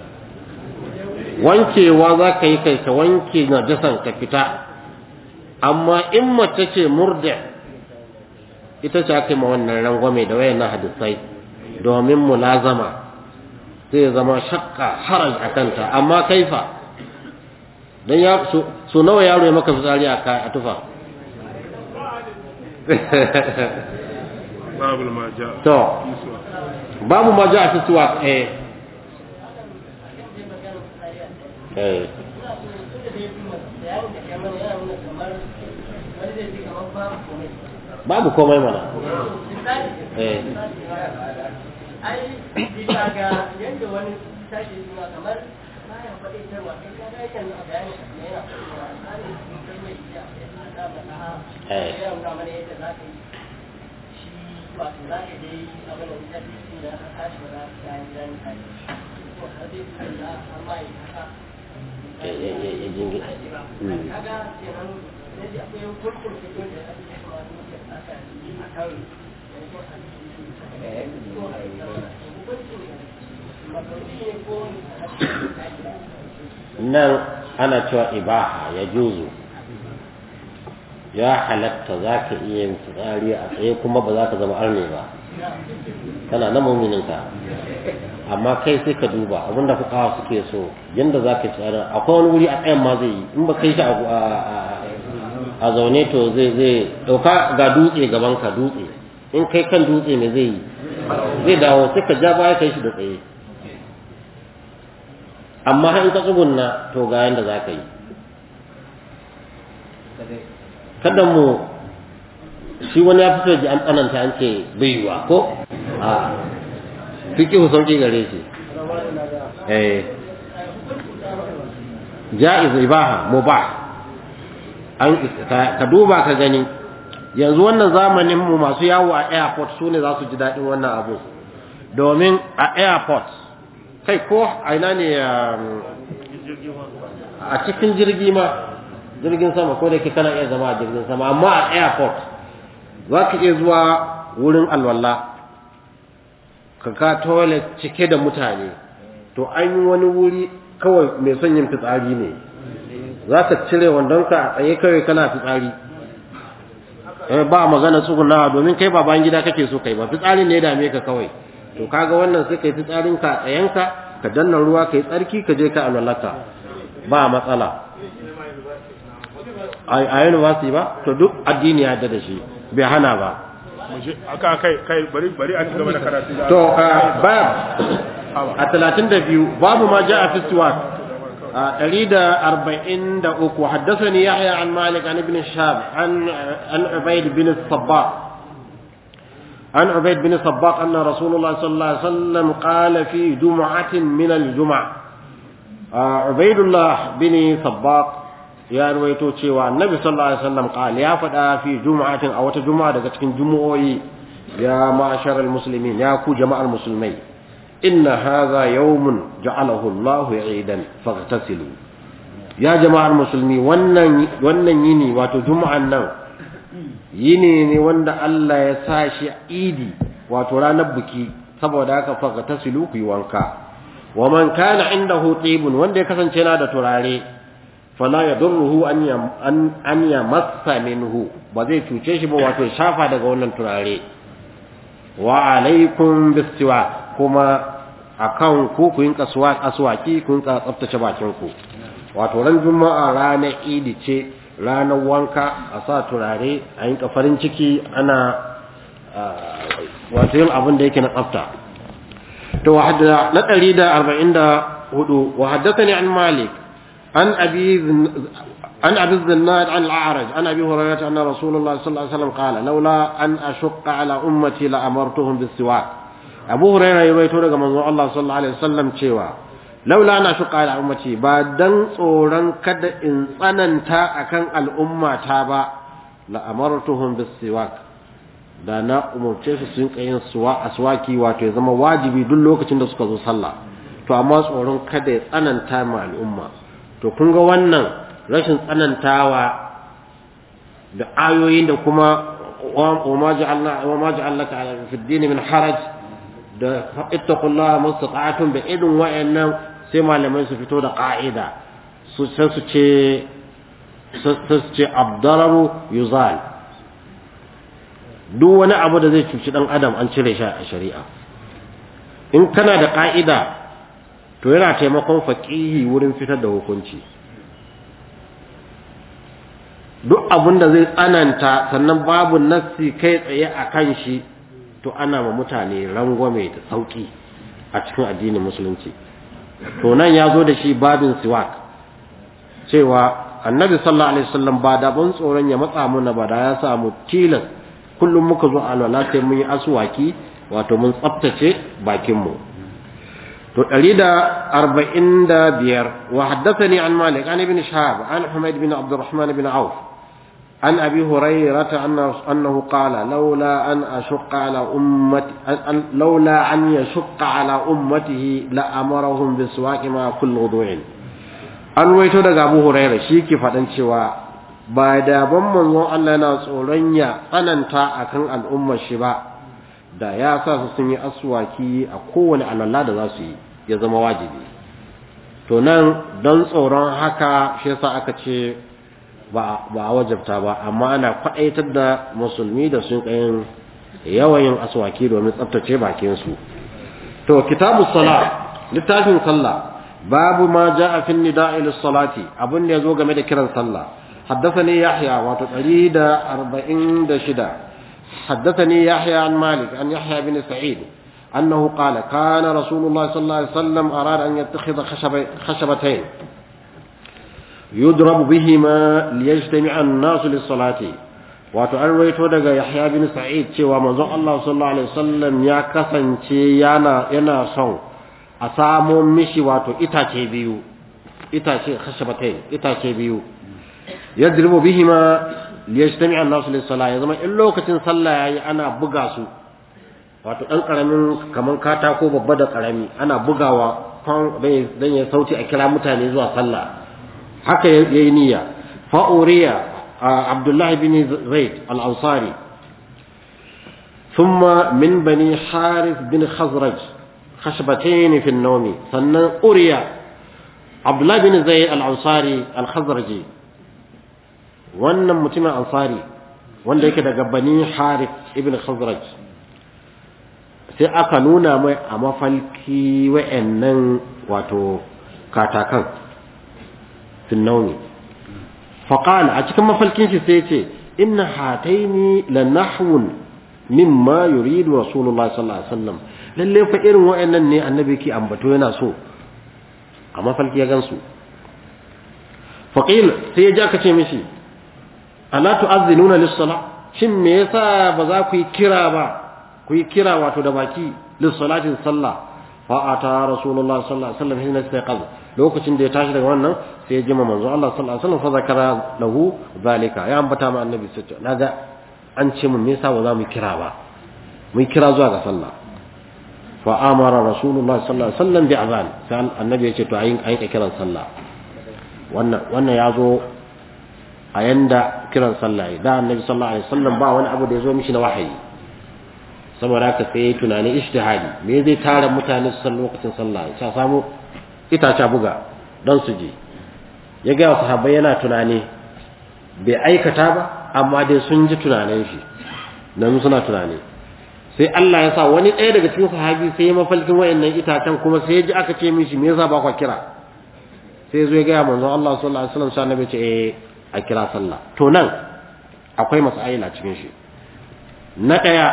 wankewa za ka yi kai ka wanke najasan ka fita amma in mace ce murda ita ce aka yi ma wannan rangwame da wayan na hadisai domin mulazama zai zama shakka haraj a kanta amma kaifa don ya so nawa yaro ya maka fitsari a tufa babul ma ja to babu ma ja fi suwa eh eh babu komai mana eh ai bisa ga yadda wani tashi suna kamar bayan faɗaitarwa kai ka ga yakan a bayanin sa yana faɗaitarwa tsarin sun kai mai iya ya sa da mata Eh. ya nuna mana yadda za ka yi shi wato za ka dai abin da ta fi da ka tashi ba za ka yi dan kai to har dai ka yi har ma yi haka Eh, eh, eh, eh, jingi. Mm. kaga kenan yadda akwai kurkur fito da ake kuma muke tsaka a kan nan ana cewa ibaha ya juzu ya halatta za ka iya yin fitsari a tsaye kuma ba za ka zama arne ba kana na mumininka amma kai sai ka duba abinda fukawa suke so yanda za ka tsara akwai wani wuri a tsayen ma zai yi in ba kai shi a a- a zaune to zai zai dauka ga dutse gaban ka dutse in kai kan dutse ne zai yi zai dawo sai ka ja baya kai shi da tsaye amma har in ka tsugunna to ga yanda za ka yi kada mu shi wani ya fito ji an tsananta an ce bai yiwa ko a fikihu sauki gare shi eh ja'iz ibaha mubah an ka ka duba ka gani yanzu wannan zamanin mu masu yawo a airport su ne za su ji daɗin wannan abu domin a airport kai ko a ina ne um, a cikin jirgi ma jirgin sama ko da ke kana iya zama a jirgin sama amma a airport za ka iya zuwa wurin alwala ka ka toilet cike da mutane to an yi wani wuri kawai mai son yin fitsari ne za ka cire wandonka a tsaye kawai kana fitsari eh ba magana tsugunawa domin kai ba bayan gida kake so kai ba fitsarin ne ya dame ka kawai to kaga wannan sai kai fitsarin ka a tsayenka ka danna ruwa kai tsarki ka je ka alwalaka ba matsala a a university ba to duk addini ya yarda da shi bai hana ba mu je aka kai kai bari bari a ci gaba da karatu da to bab a 32 babu ma ja'a fi siwak أريد أربعين دقوق وحدثني يحيى عن مالك عن ابن الشهاب عن عن عبيد بن الصباح عن عبيد بن الصباح أن رسول الله صلى الله عليه وسلم قال في جمعة من الجمع آه، عبيد الله بن صباح يا رويتو cewa annabi sallallahu alaihi wasallam قال ya faɗa fi juma'atin a wata juma'a daga cikin jumu'o'i ya ma'asharal muslimin ya ku jama'ar musulmai inna hadha yawmun ja'alahu Allah 'idan faghtasilu ya jama'ar musulmi wannan wannan yini wato juma'an nan yini ne wanda Allah ya sa shi idi wato ranar buki saboda haka faghtasilu ku yi wanka wa man kana indahu tibun wanda ya kasance yana da turare fala yadurruhu an yam an an yamassa minhu ba zai cuce shi ba wato ya shafa daga wannan turare wa alaikum bistiwa kuma akan ku ku yinka aswaki ku yinka tsaftace bakin ku wato ran juma'a ranar idi ce ranar wanka a sa turare a yinka farin ciki ana wato yin abin da yake na tsafta to na 144 wa haddathani an malik an abi عن أبي الزناد عن الأعرج عن أبي هريرة أن رسول الله صلى الله عليه وسلم قال لولا أن أشق على أمتي لأمرتهم بالسواك أبو هريرة يرويته لك منذ الله صلى الله عليه وسلم شيوا لولا أن أشق على أمتي بعدن صورا كد إنسانا تا أكن الأمة تابا لأمرتهم بالسواك da na umarce su sun yin suwa aswaki wato ya zama wajibi duk lokacin da suka zo sallah to amma tsoron kada ya tsananta ma al'umma to kun ga wannan rashin tsanantawa da ayoyin da kuma wa ma ja'alna wa ma ja'alaka fi ad-din min haraj da ittaqullaha mustata'atun bi idin wa'annan sai malamai su fito da qa'ida su sai su ce su ce abdararu yuzal duk wani abu da zai cuci dan adam an cire shi a shari'a in kana da qa'ida to yana taimakon faqihi wurin fitar da hukunci duk abin da zai tsananta sannan babu nassi kai tsaye a kan shi to ana ma mutane rangwame da sauki a cikin addinin musulunci to nan ya zo da shi babin siwak cewa annabi sallallahu alaihi wasallam ba da ban tsoron ya matsa muna ba da ya samu tilas kullum muka zo alwala sai mun yi aswaki wato mun tsaftace bakin mu to 145 wa haddathani an malik an ibn shahab an humayd bin abdurrahman bin auf عن أبي هريرة أنه قال لولا أن أشق على أمتي لولا أن يشق على أمته لأمرهم بالسواك مع كل وضوء an waito daga Abu Hurairah shi ke faɗan cewa ba da ban manzo Allah yana tsoron ya tsananta akan al'ummar shi ba da ya sa su sun yi aswaki a kowane alalla da za su yi ya zama wajibi to nan don tsoron haka shi yasa aka ce ba a wajabta ba amma ana kwaɗaitar da musulmi da sun kayan yawan yin aswaki domin tsaftace bakinsu to kitabu sala littafin sallah babu ma ja'a fi nida'i lis-salati abun da yazo game da kiran sallah haddathani yahya wato 146 haddathani yahya an malik an yahya bin sa'id أنه قال كان رسول الله صلى الله عليه وسلم أراد أن يتخذ خشبتين يضرب بهما ليجتمع الناس للصلاة wato an raito daga Yahya bin Sa'id cewa manzon Allah sallallahu alaihi wasallam ya kasance yana yana son a samo mishi wato itace biyu itace khashabatain itace biyu yadribu bihima liyajtami an-nas lis-salah ya zama in lokacin sallah yayi ana buga su wato dan karamin kaman katako babba da karami ana bugawa dan ya sauti a kira mutane zuwa sallah haka yayi niyya fa uriya abdullah bin zaid al-ansari thumma min bani harith bin khazraj khashbatayn fi an-nawm sannan uriya abdullah bin zaid al-ansari al-khazraji wannan mutumin ansari wanda yake daga bani harith ibn khazraj sai aka nuna mai a mafalki wa'annan wato katakan finnauni faƙala a cikin mafalkin shi sai ce inna hataini la nahwun mimma yuridu rasulullah sallallahu alaihi wasallam lalle fa irin wa'annan ne annabi ki ambato yana so a mafalki ya gansu faqil sai ya ja ka ce mishi ala tu'azzinuna lis-salah shin me yasa ba za ku yi kira ba ku yi kira wato da baki lissalatin sallah fa ata rasulullah sallallahu alaihi wasallam hina istaqaz lokacin da ya tashi daga wannan sai ya jima manzo Allah sallallahu alaihi wasallam fa zakara lahu zalika ya ambata ma annabi sallallahu alaihi naga an ce mun me yasa ba za mu kira ba mu kira zuwa ga sallah fa amara rasulullah sallallahu alaihi wasallam bi azan sai annabi ya ce to ayin ayin kiran sallah wannan wannan ya zo a yanda kiran sallah da annabi sallallahu alaihi wasallam ba wani abu da ya zo mishi na wahayi saboda haka sai yayi tunani ijtihadi me zai tara mutane su san lokacin sallah sai samu itace buga dan su je ya ga sahabbai yana tunani bai aikata ba amma dai sun ji tunanin shi nan suna tunani sai Allah ya sa wani ɗaya daga cikin sahabi sai ya mafalkin wayannan itacen kuma sai ya ji aka ce mishi me yasa ba kwa kira sai zo ya ga manzon Allah sallallahu alaihi wasallam sai annabi ce eh a kira sallah to nan akwai masaila cikin shi na ɗaya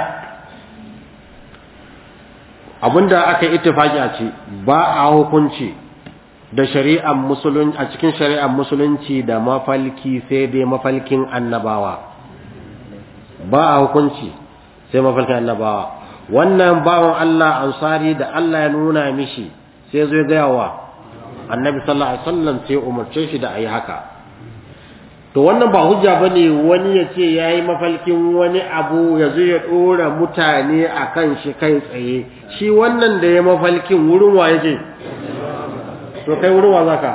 abinda aka yi ittifaki a ci ba a hukunci da shari'ar musulunci a cikin shari'ar musulunci da mafalki sai dai mafalkin annabawa ba a hukunci sai mafalkin annabawa wannan bawan Allah ansari da Allah ya nuna mishi sai zo ya gaya wa annabi sallallahu alaihi wasallam sai umarce shi da ayi haka to wannan ba hujja bane wani ya ce yayi mafalkin wani abu ya zo ya dora mutane akan shi kai tsaye shi wannan da ya mafalkin wurin wa yake to kai wurin wa zaka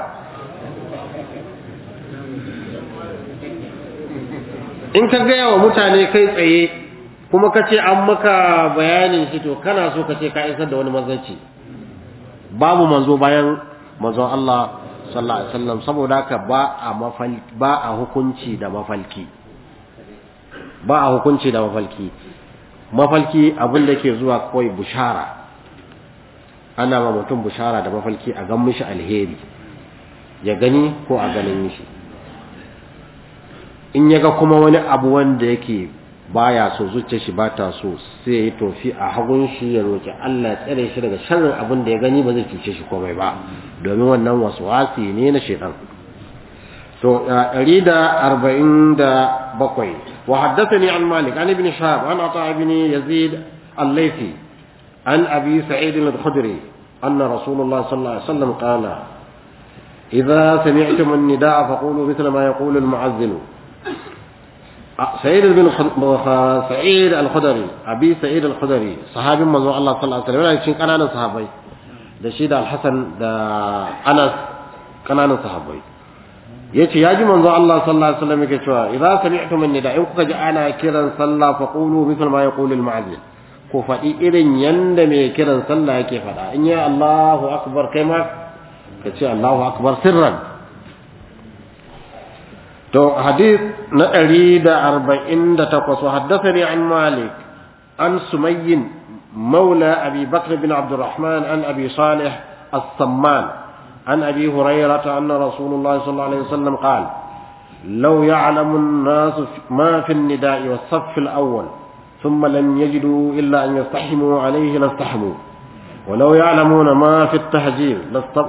in ka gaya wa mutane kai tsaye kuma ka ce an maka bayanin shi to kana so ka ce ka isar da wani manzanci babu manzo bayan manzon Allah sallallahu alaihi wasallam saboda haka ba a mafalki ba a hukunci da mafalki ba a hukunci da mafalki mafalki abin da ke zuwa kawai bushara ana ma mutum bushara da mafalki a gan mishi alheri ya gani ko a ganin mishi in ya ga kuma wani abu wanda yake baya so zuciyar shi bata so sai ya tofi a hagun shi ya roki Allah ya tsare shi daga sharrin abin da ya gani ba zai cuce shi komai ba domin wannan waswasi ne na shaitan to 147 wa haddathani an malik an ibn shahab an ata ibn yazid al-laythi an abi sa'id al-khudri anna rasulullah sallallahu alaihi wasallam qala idha sami'tum an-nidaa faqulu mithla ma yaqulu al-mu'azzin سعيد بن سعيد الخدري ابي سعيد الخدري صحابي manzo Allah sallallahu alaihi wasallam cikin kananan sahabbai da shi da Al-Hasan da Anas kananan sahabbai yace yaji manzo Allah sallallahu alaihi wasallam yake cewa idza sami'tum an-nida in kuka ji ana kiran sallah fa qulu mithla ma yaqulu al-mu'adhdhin ko faɗi irin yanda mai kiran sallah yake faɗa in ya Allahu akbar kai ma ka ce Allahu akbar sirran to hadith na ɗari da arba'in da takwas wa haddathani an malik an sumayyin maula abi bakr bin abdurrahman an abi salih as-samman عن أبي هريرة أن رسول الله صلى الله عليه وسلم قال لو يعلم الناس ما في النداء والصف الأول ثم لم يجدوا إلا أن يستحموا عليه لاستحموا ولو يعلمون ما في التهجير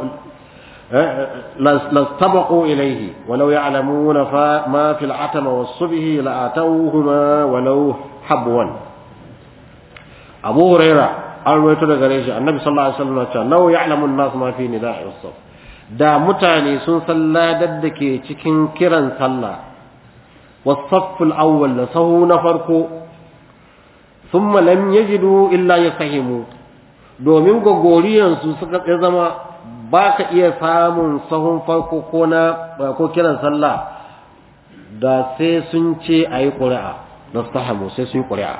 لاستبقوا إليه ولو يعلمون ما في العتم والصبه لآتوهما ولو حبوا أبو هريرة an rawaito daga gare shi annabi sallallahu alaihi wasallam cewa law ya'lamu an-nas ma fi nida'i was da mutane sun san ladar da ke cikin kiran sallah was-saff al-awwal da sahu na farko thumma lam yajidu illa yasahimu domin gogoriyan su suka zama ba ka iya samun sahun farko ko na ko kiran sallah da sai sun ce ayi ƙuri'a da sahamu sai sun yi ƙuri'a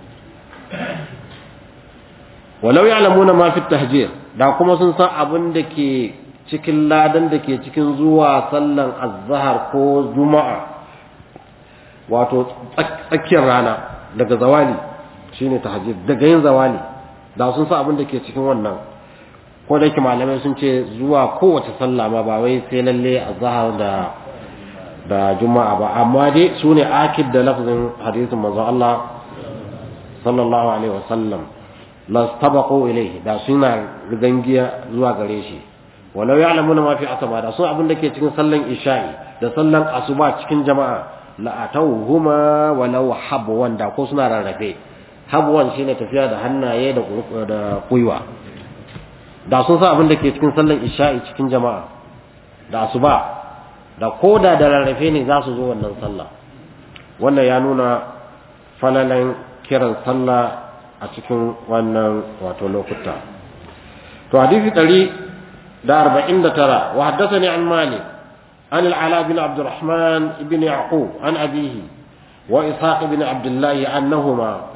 walau ya'lamuna ma fi tahjir da kuma sun san abin da ke cikin ladan da ke cikin zuwa sallan azhar ko juma'a wato tsakiyar rana daga zawali shine tahjir daga yin zawali da sun san abin da ke cikin wannan ko da yake malamai sun ce zuwa kowace sallah ma ba wai sai lalle azhar da da juma'a ba amma dai sune akid da lafzin hadisin manzo Allah sallallahu alaihi wasallam lastabaqu ilayhi da suna rigangiya zuwa gare shi walau ya'lamuna ma fi asaba da sun abin da ke cikin sallan isha'i da sallan asuba cikin jama'a la atawhuma walau habwan da ko suna rarrafe habwan shine tafiya da hannaye da da kuiwa da sun san abin da ke cikin sallan isha'i cikin jama'a da asuba da koda da rarrafe ne za su zo wannan sallah wannan ya nuna falalan kiran sallah a cikin wannan wato lokuta to hadisi ɗari da arba'in da tara wa haddasa ne an malik an al'ala bin abdurrahman ibn yaqub an abihi wa ishaq ibn abdullahi annahuma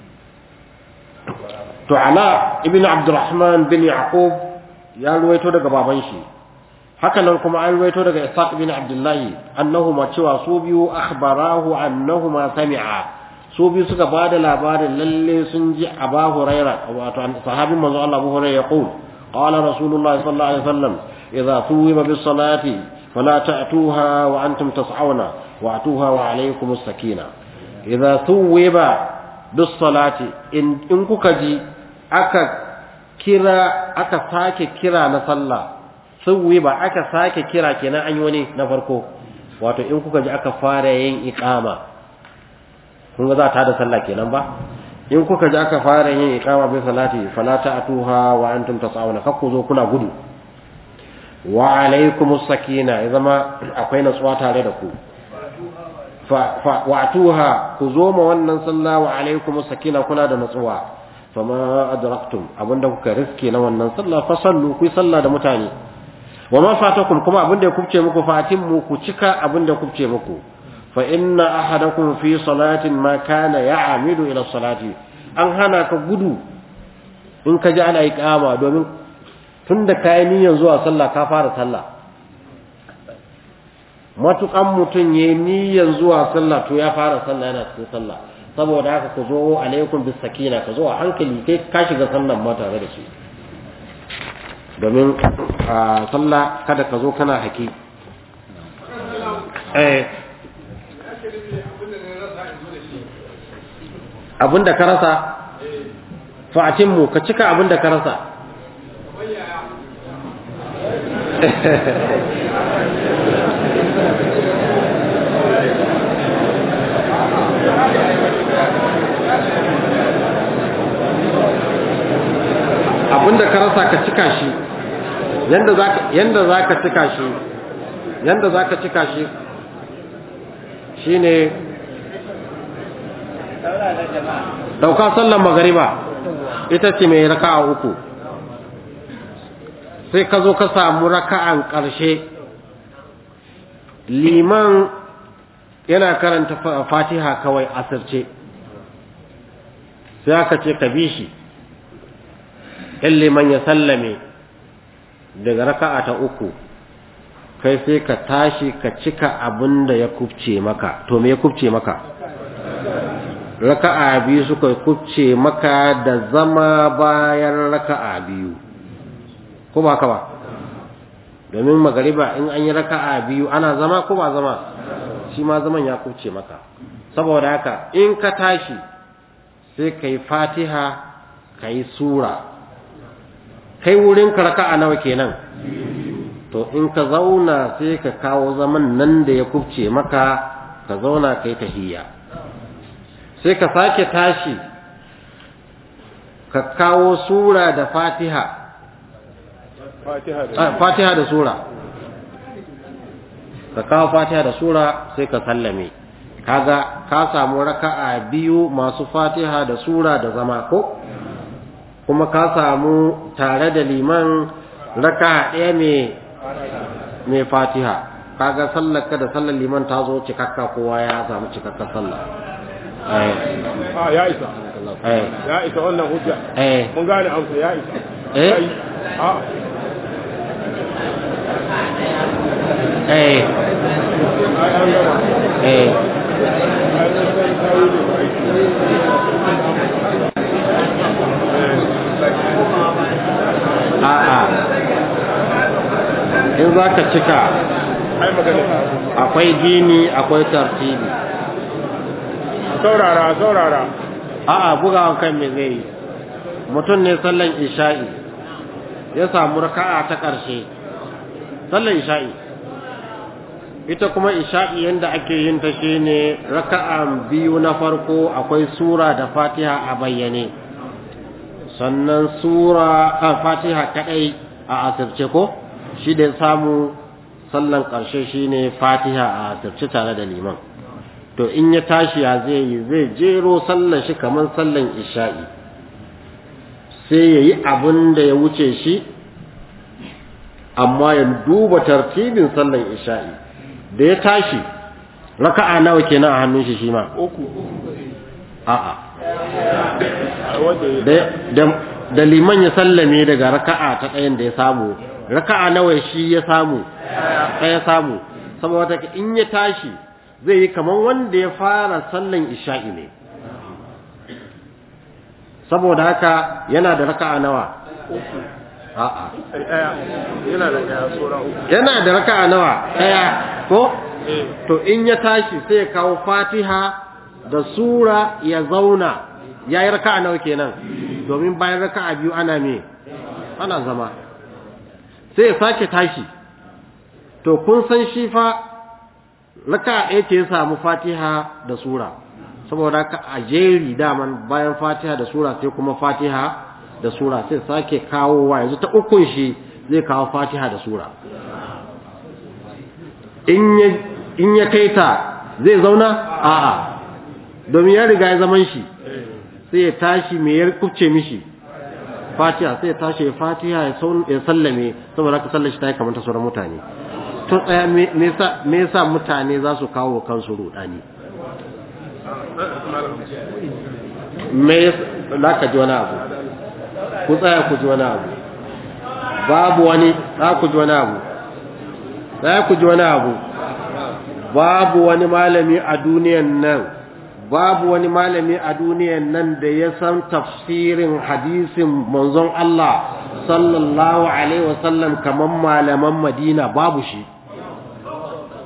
to ala ibn abdurrahman bin yaqub ya ruwaito daga baban shi haka nan kuma an ruwaito daga ishaq ibn abdullahi annahuma cewa su biyu akhbarahu annahuma sami'a su biyu suka ba da labarin lalle sun ji aba huraira wato sahabin manzo Allah Abu Hurairah ya qul qala rasulullah sallallahu alaihi wasallam idza thuwiba bis salati fala ta'tuha wa antum tas'auna wa atuha wa alaykum as-sakina idza thuwiba bis salati in in kuka ji aka kira aka sake kira na sallah thuwiba aka sake kira kenan an yi wani na farko wato in kuka ji aka fara yin iqama kun ga za ta da sallah kenan ba in kuka ji aka fara yin iqama bi salati fala ta'tuha wa antum tasawuna kakku zo kuna gudu wa alaikumus sakina ya zama akwai natsuwa tare da ku fa wa atuha ku zo ma wannan sallah wa alaikumus sakina kuna da natsuwa fama adraktum abinda kuka riske na wannan sallah fa sallu ku sallah da mutane wa ma fatakum kuma abinda ya kubce muku fatin mu ku cika abinda kubce muku فإن أحدكم في صلاة ما كان يعمد إلى الصلاة an hana ka gudu in ka ji ana iqama domin tun da kayan niyyar zuwa sallah ka fara sallah matukan mutum ya yi niyyar zuwa sallah to ya fara sallah yana cikin sallah saboda haka ku zo alaikum bis sakina ka zo a hankali kai ka shiga sallan ma tare da shi domin a sallah kada ka zo kana haki eh abinda ka rasa fa'atimmu ka cika abinda ka rasa abinda ka rasa ka cika shi yanda zaka yanda zaka cika shi yanda zaka cika shi shine dauka sallar magariba ita ce mai raka'a uku sai ka zo ka samu raka'an ƙarshe liman yana karanta fatiha kawai asirce sai aka ce ka bi shi in liman ya sallame daga raka'a ta uku kai sai ka tashi ka cika abin da ya kubce maka to me ya kubce maka raka'a biyu suka kubce maka da zama bayan raka'a biyu ko ba ka ba domin magariba in an yi raka'a biyu ana zama ko ba zama shi ma zaman ya kubce maka saboda haka in ka tashi sai ka yi fatiha ka yi sura kai wurin ka raka'a nawa kenan to in ka zauna sai ka kawo zaman nan da ya kubce maka ka zauna kai tahiyya sai ka sake tashi ka kawo sura da fatiha fatiha da sura ka kawo fatiha da sura sai ka sallame kaga ka samu raka'a biyu masu fatiha da sura da zama ko kuma ka samu tare da liman raka'a ɗaya mai fatiha kaga sallar ka da sallar liman ta zo cikakka kowa ya samu cikakka sallah a ya isa ya isa wannan hujja mun gane amsa ya isa eh a eh ai an gama eh ai mun san tayi ne a'a in za ka cika ai magana akwai gini akwai tartibi saurara saurara a'a bugawan kan me zai yi mutum ne sallan isha'i ya samu raka'a ta ƙarshe sallan isha'i ita kuma isha'i yanda ake yin ta shine raka'a biyu na farko akwai sura da fatiha a bayyane sannan sura a fatiha kadai a asirce ko shi da ya samu sallan ƙarshe shine fatiha a asirce tare da liman to in ya tashi ya zai yi zai jero sallan shi kamar sallan isha'i sai ya yi abin da ya wuce shi amma ya duba tartibin sallan isha'i da ya tashi raka'a nawa kenan a hannun shi shi ma uku a'a wanda ya da da- da liman ya sallame daga raka'a ta ɗayan da ya samu raka'a nawa shi ya samu ɗaya samu saboda haka in ya tashi zai yi kamar wanda ya fara sallan isha'i ne saboda haka yana da raka'a nawa a'a ai daya yana da daya sura uku yana da raka'a nawa ɗaya ko eh to in ya tashi sai ya kawo fatiha da sura ya zauna ya yi raka'a nawa kenan domin bayan raka'a biyu ana me ana zama sai ya sake tashi to kun san shi fa raka'a ɗaya ce ya samu fatiha da sura saboda haka a jeri daman bayan fatiha da sura sai kuma fatiha da sura sai sake kawowa yanzu ta ukun shi zai kawo fatiha da sura in ya in ya kai ta zai zauna a'a domin ya riga ya zaman shi sai ya tashi me ya kubce mishi fatiha sai ya tashi ya fatiha ya saun ya sallame saboda haka sallar shi ta yi kamar ta sauran mutane to tsaya me me yasa me yasa mutane za su kawo kansu rudani me za ka ji wani abu ku tsaya ku ji wani abu babu wani za ku ji wani abu za ku ji wani abu babu wani malami a duniyan nan babu wani malami a duniyan nan da ya san tafsirin hadisin manzon Allah sallallahu alaihi wasallam kaman malaman Madina babu shi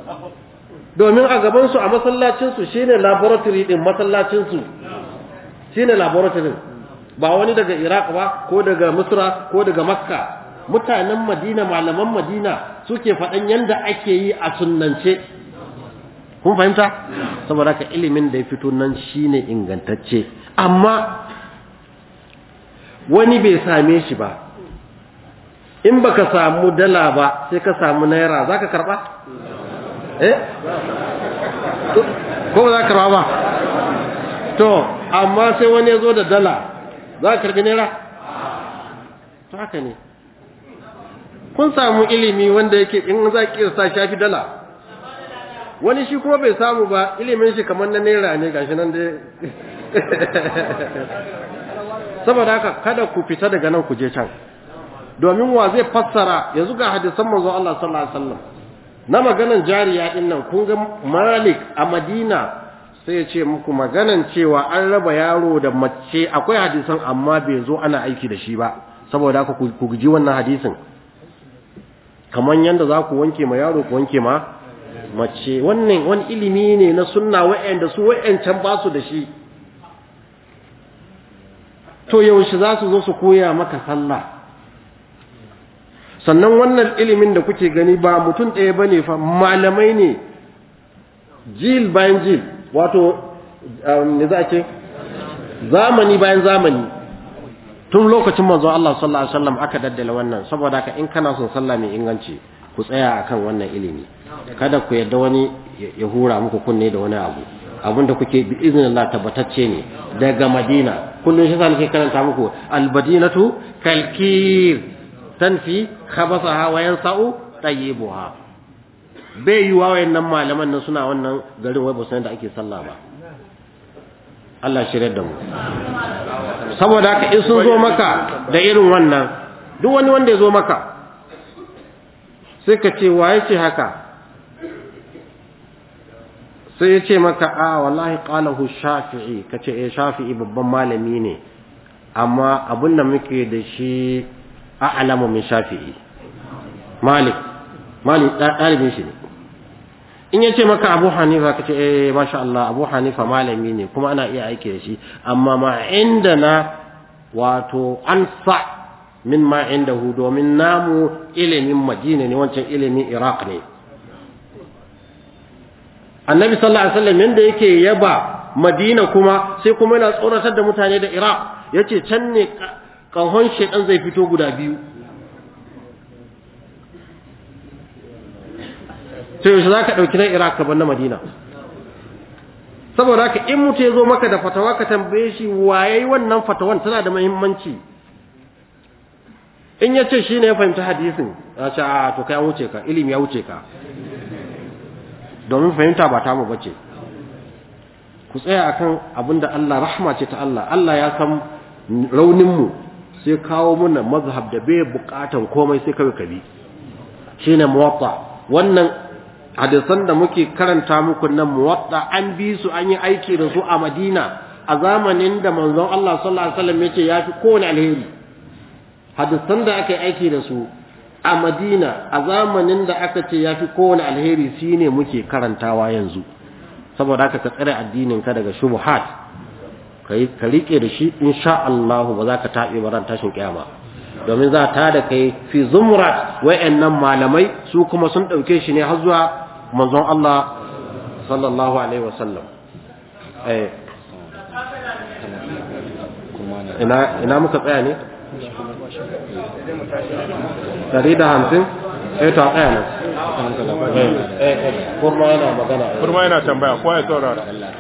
domin a gabansu a masallacinsu shine laboratory din masallacinsu shine laboratory ba wani daga iraq ba ko daga misra ko daga makka mutanen madina malaman madina suke faɗan yanda ake yi a sunnance kun fahimta saboda haka ilimin da ya fito nan shine ingantacce amma wani bai same shi ba in baka samu dala ba sai ka samu naira zaka karba eh ko ba za ka karba ba to amma sai wani ya zo da dala za ka karbi naira to haka ne kun samu ilimi wanda yake in za ki sa shafi dala wani shi kuma bai samu ba ilimin shi kamar na naira ne gashi nan dai saboda haka kada ku fita daga nan ku je can domin wa zai fassara yanzu ga hadisan manzo Allah sallallahu alaihi wasallam na maganan jariya din nan kun ga Malik a Madina sai ya ce muku maganan cewa an raba yaro da mace akwai hadisan amma bai zo ana aiki da shi ba saboda haka ku guji wannan hadisin kaman yanda za ku wanke ma yaro ku wanke ma mace wannan wani ilimi ne na sunna wa'anda su wa'ancan ba su da shi to yaushe za su zo su koya maka sallah sannan wannan ilimin da kuke gani ba mutum ɗaya ba ne fa malamai ne jil bayan jil wato ne za a ce zamani bayan zamani tun lokacin manzo Allah sallallahu alaihi wasallam aka daddala wannan saboda haka in kana son sallah mai inganci ku tsaya akan wannan ilimi kada ku yadda wani ya hura muku kunne da wani abu abin da kuke bi iznillah tabbatacce ne daga Madina kullun shi sa nake karanta muku al-madinatu kalkir tanfi khabasaha wa yansa'u tayyibuha bai yi wa wayannan malaman nan suna wannan garin wai ba san da ake sallah ba Allah shirye da mu saboda haka in sun zo maka da irin wannan duk wani wanda ya zo maka sai ka ce waye ce haka sai ya ce maka a wallahi qalahu shafi'i kace eh shafi'i babban malami ne amma abin da muke da shi a'lamu min shafi'i malik malik dalibin shi ne in ya ce maka abu hanifa kace eh masha Allah abu hanifa malami ne kuma ana iya aiki da shi amma ma indana wato ansa min ma indahu domin namu ilimin madina ne wancan ilimin iraq ne annabi sallallahu alaihi wasallam yanda yake yaba madina kuma sai kuma yana tsoratar da mutane da iraq yace can ne kahon shedan zai fito guda biyu sai yaushe zaka dauki na iraq ka bar na madina saboda haka in mutum ya zo maka da fatawa ka tambaye shi waye wannan fatawan tana da muhimmanci in ya ce shi ne ya fahimci hadisin ya ce a to kai an wuce ka ilimi ya wuce ka domin fahimta ba tamu bace ku tsaya akan abinda Allah rahma ce ta Allah Allah ya san raunin mu sai kawo muna mazhab da bai bukatan komai sai kawai kabi shine muwatta wannan hadisan da muke karanta muku nan muwatta an bi su an yi aiki da su a Madina a zamanin da manzon Allah sallallahu alaihi wasallam yace yafi kowane alheri hadisan da aka yi aiki da su a Madina a zamanin da aka ce yafi kowane alheri shine muke karantawa yanzu saboda haka ka tsare addinin ka daga shubuhat kai ka rike da shi insha Allah ba za ka tabe ba ran tashin kiyama domin za ta da kai fi zumrat wayannan malamai su kuma sun dauke shi ne har zuwa manzon Allah sallallahu alaihi wasallam eh ina ina muka tsaya ne dari da hamsin eh to tsaya nan eh eh kurma yana magana kurma yana tambaya ko ya saurara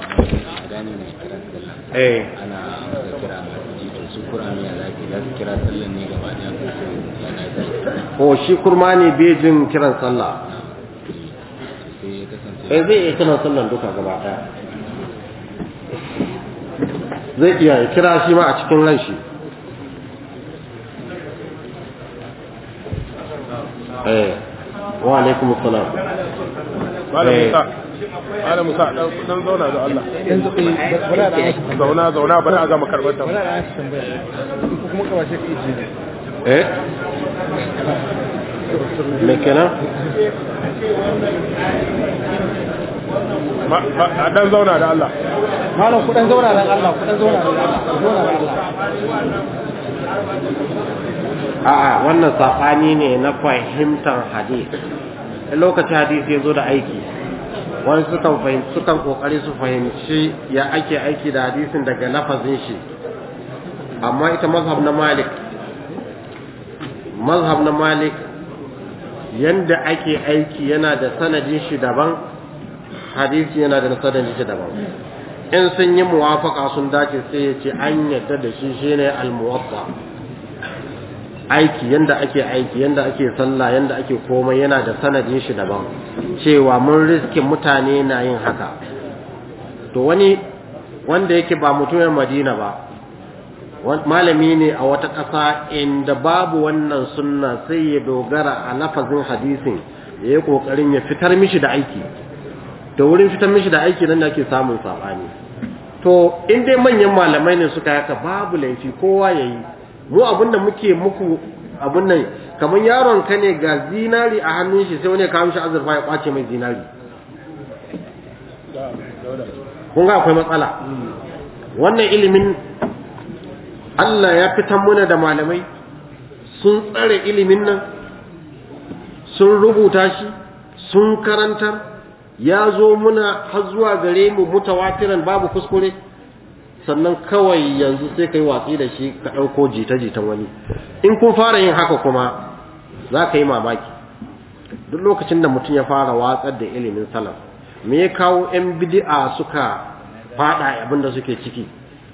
eh ana kira su kurami ya zaki za su kira sallan ne gaba ɗaya ko yana zai ko shi kurma ne bai jin kiran sallah sai ya kasance eh zai iya kiran sallan duka gaba daya zai iya ya kira shi ma a cikin ran shi eh wa alaikum assalam malam Eh. musa malam musa dan dan zauna da Allah zauna zauna bari a gama karbar ta eh me kenan Ma- ma- a dan zauna da Allah malam kudan zauna dan Allah kudan zauna dan Allah ku zauna dan Allah a'a wannan saɓani ne na fahimtar hadis in lokacin hadisi ya zo da aiki wani sukan fahimci sukan kokari su fahimci ya ake aiki da hadisin daga lafazin shi amma ita mazhab na malik mazhab na malik yanda ake aiki yana da sanadin shi daban hadisi yana da sanadin shi daban in sun yi muwafaka sun dace sai ya ce an yadda da shi shine al-muwaffa aiki yanda ake aiki yanda ake sallah yanda ake komai yana da sanadin shi daban cewa mun riske mutane na yin haka to wani wanda yake ba mutumin madina ba malami ne a wata ƙasa inda babu wannan sunna sai ya dogara a lafazin hadisin ya yi ƙoƙarin ya fitar mishi da aiki to wurin fitar mishi da aiki nan da ake samun saɓani to in dai manyan malamai ne suka yaka babu laifi kowa ya yi mu abin da muke muku abin nan kamar yaron ka ne ga zinari a hannun shi sai wani ya kawo shi azurfa ya kwace mai zinari kun ga akwai matsala wannan ilimin Allah ya fitan muna da malamai sun tsare ilimin nan sun rubuta shi sun karantar ya zo muna har zuwa gare mu mutawatiran babu kuskure sannan kawai yanzu sai ka yi watsi da shi ka ɗauko jita-jitan wani in kun fara yin haka kuma za ka yi mamaki duk lokacin da mutum ya fara watsar da ilimin salaf me ya kawo 'yan bidi'a suka fada abin da suke ciki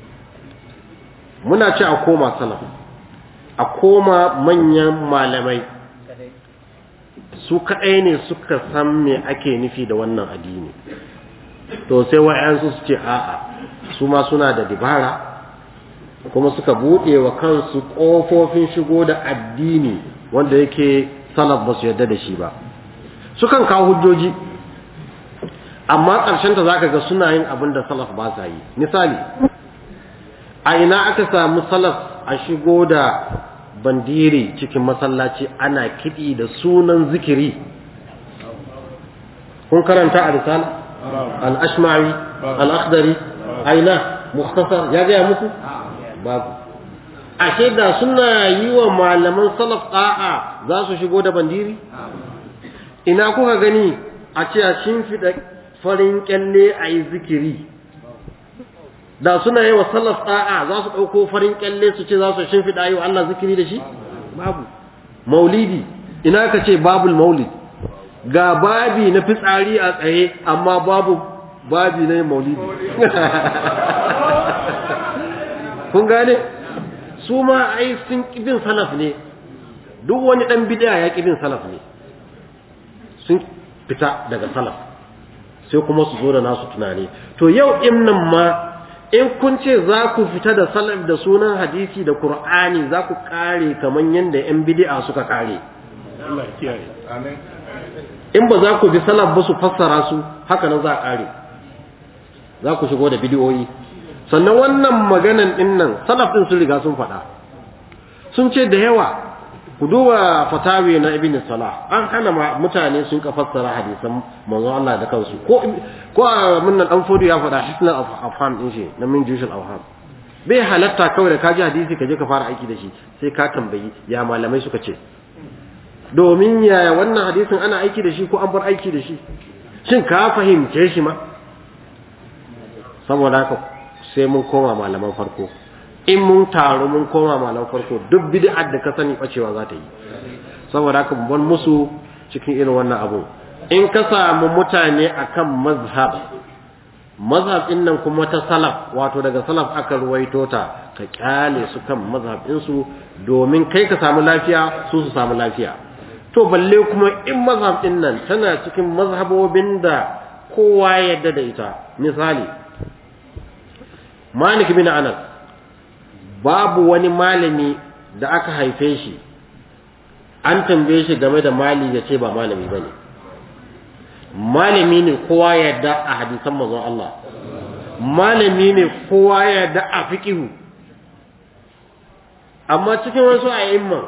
muna ce a koma salaf a koma manyan malamai su kaɗai ne suka san me ake nufi da wannan addini to sai wa'yansu su ce a'a su ma suna da dibara kuma suka buɗe wa kansu ƙofofin shigo da addini wanda yake salaf ba su yarda da shi ba sukan kawo hujjoji amma ƙarshenta za ka ga suna yin abin da salaf ba sa yi misali a ina aka samu salaf a shigo da bandiri cikin masallaci ana kiɗi da sunan zikiri kun karanta a risala al-ashmari al-akhdari aina mukhtasar ya gaya muku babu ashe da suna yi wa malaman salaf da'a za su shigo da bandiri ina kuka gani a ce a shimfiɗa farin kyalle a yi zikiri da suna yi wa salaf da'a za su ɗauko farin kyalle su ce za su shimfiɗa yi wa Allah zikiri da shi babu maulidi ina ka ce babul maulid ga babi na fitsari a tsaye amma babu babi na maulidi kun gane su ma ai sun kibin salaf ne duk wani dan bid'a ya kibin salaf ne sun fita daga salaf sai kuma su zo da nasu tunani to yau in nan ma in kun ce za ku fita da salaf da sunan hadisi da qur'ani za ku kare kaman yanda yan bid'a suka kare Allah ya kiyaye amin in ba za ku bi salaf ba su fassara su haka nan za a kare za ku shigo da bidiyoyi sannan wannan maganan din nan salaf din sun riga sun faɗa sun ce da yawa ku duba fatawi na ibn salah an hana mutane sun ka fassara hadisan manzon Allah da kansu ko ko mun nan dan fodo ya faɗa hisnal afham din shi na min jushul afham bai halatta kawai da ka ji hadisi ka je ka fara aiki da shi sai ka tambayi ya malamai suka ce domin ya wannan hadisin ana aiki da shi ko an bar aiki da shi shin ka fahimce shi ma saboda haka sai mun koma malaman farko in mun taru mun koma malaman farko duk bid'ar da ka sani bacewa za ta yi saboda haka mun bar musu cikin irin wannan abu in ka samu mutane akan mazhab mazhab din nan kuma ta salaf wato daga salaf aka ruwaito ta ka kyale su kan mazhab din su domin kai ka samu lafiya su su samu lafiya to balle kuma in mazhab din nan tana cikin mazhabobin da kowa ya yarda da ita misali Malik bin Anas babu wani malami da aka haife shi an tambaye shi game da mali ya ce ba malami ba ne malami ne kowa ya da a hadisan manzon Allah malami ne kowa ya da a fiqihu amma cikin wasu a'imma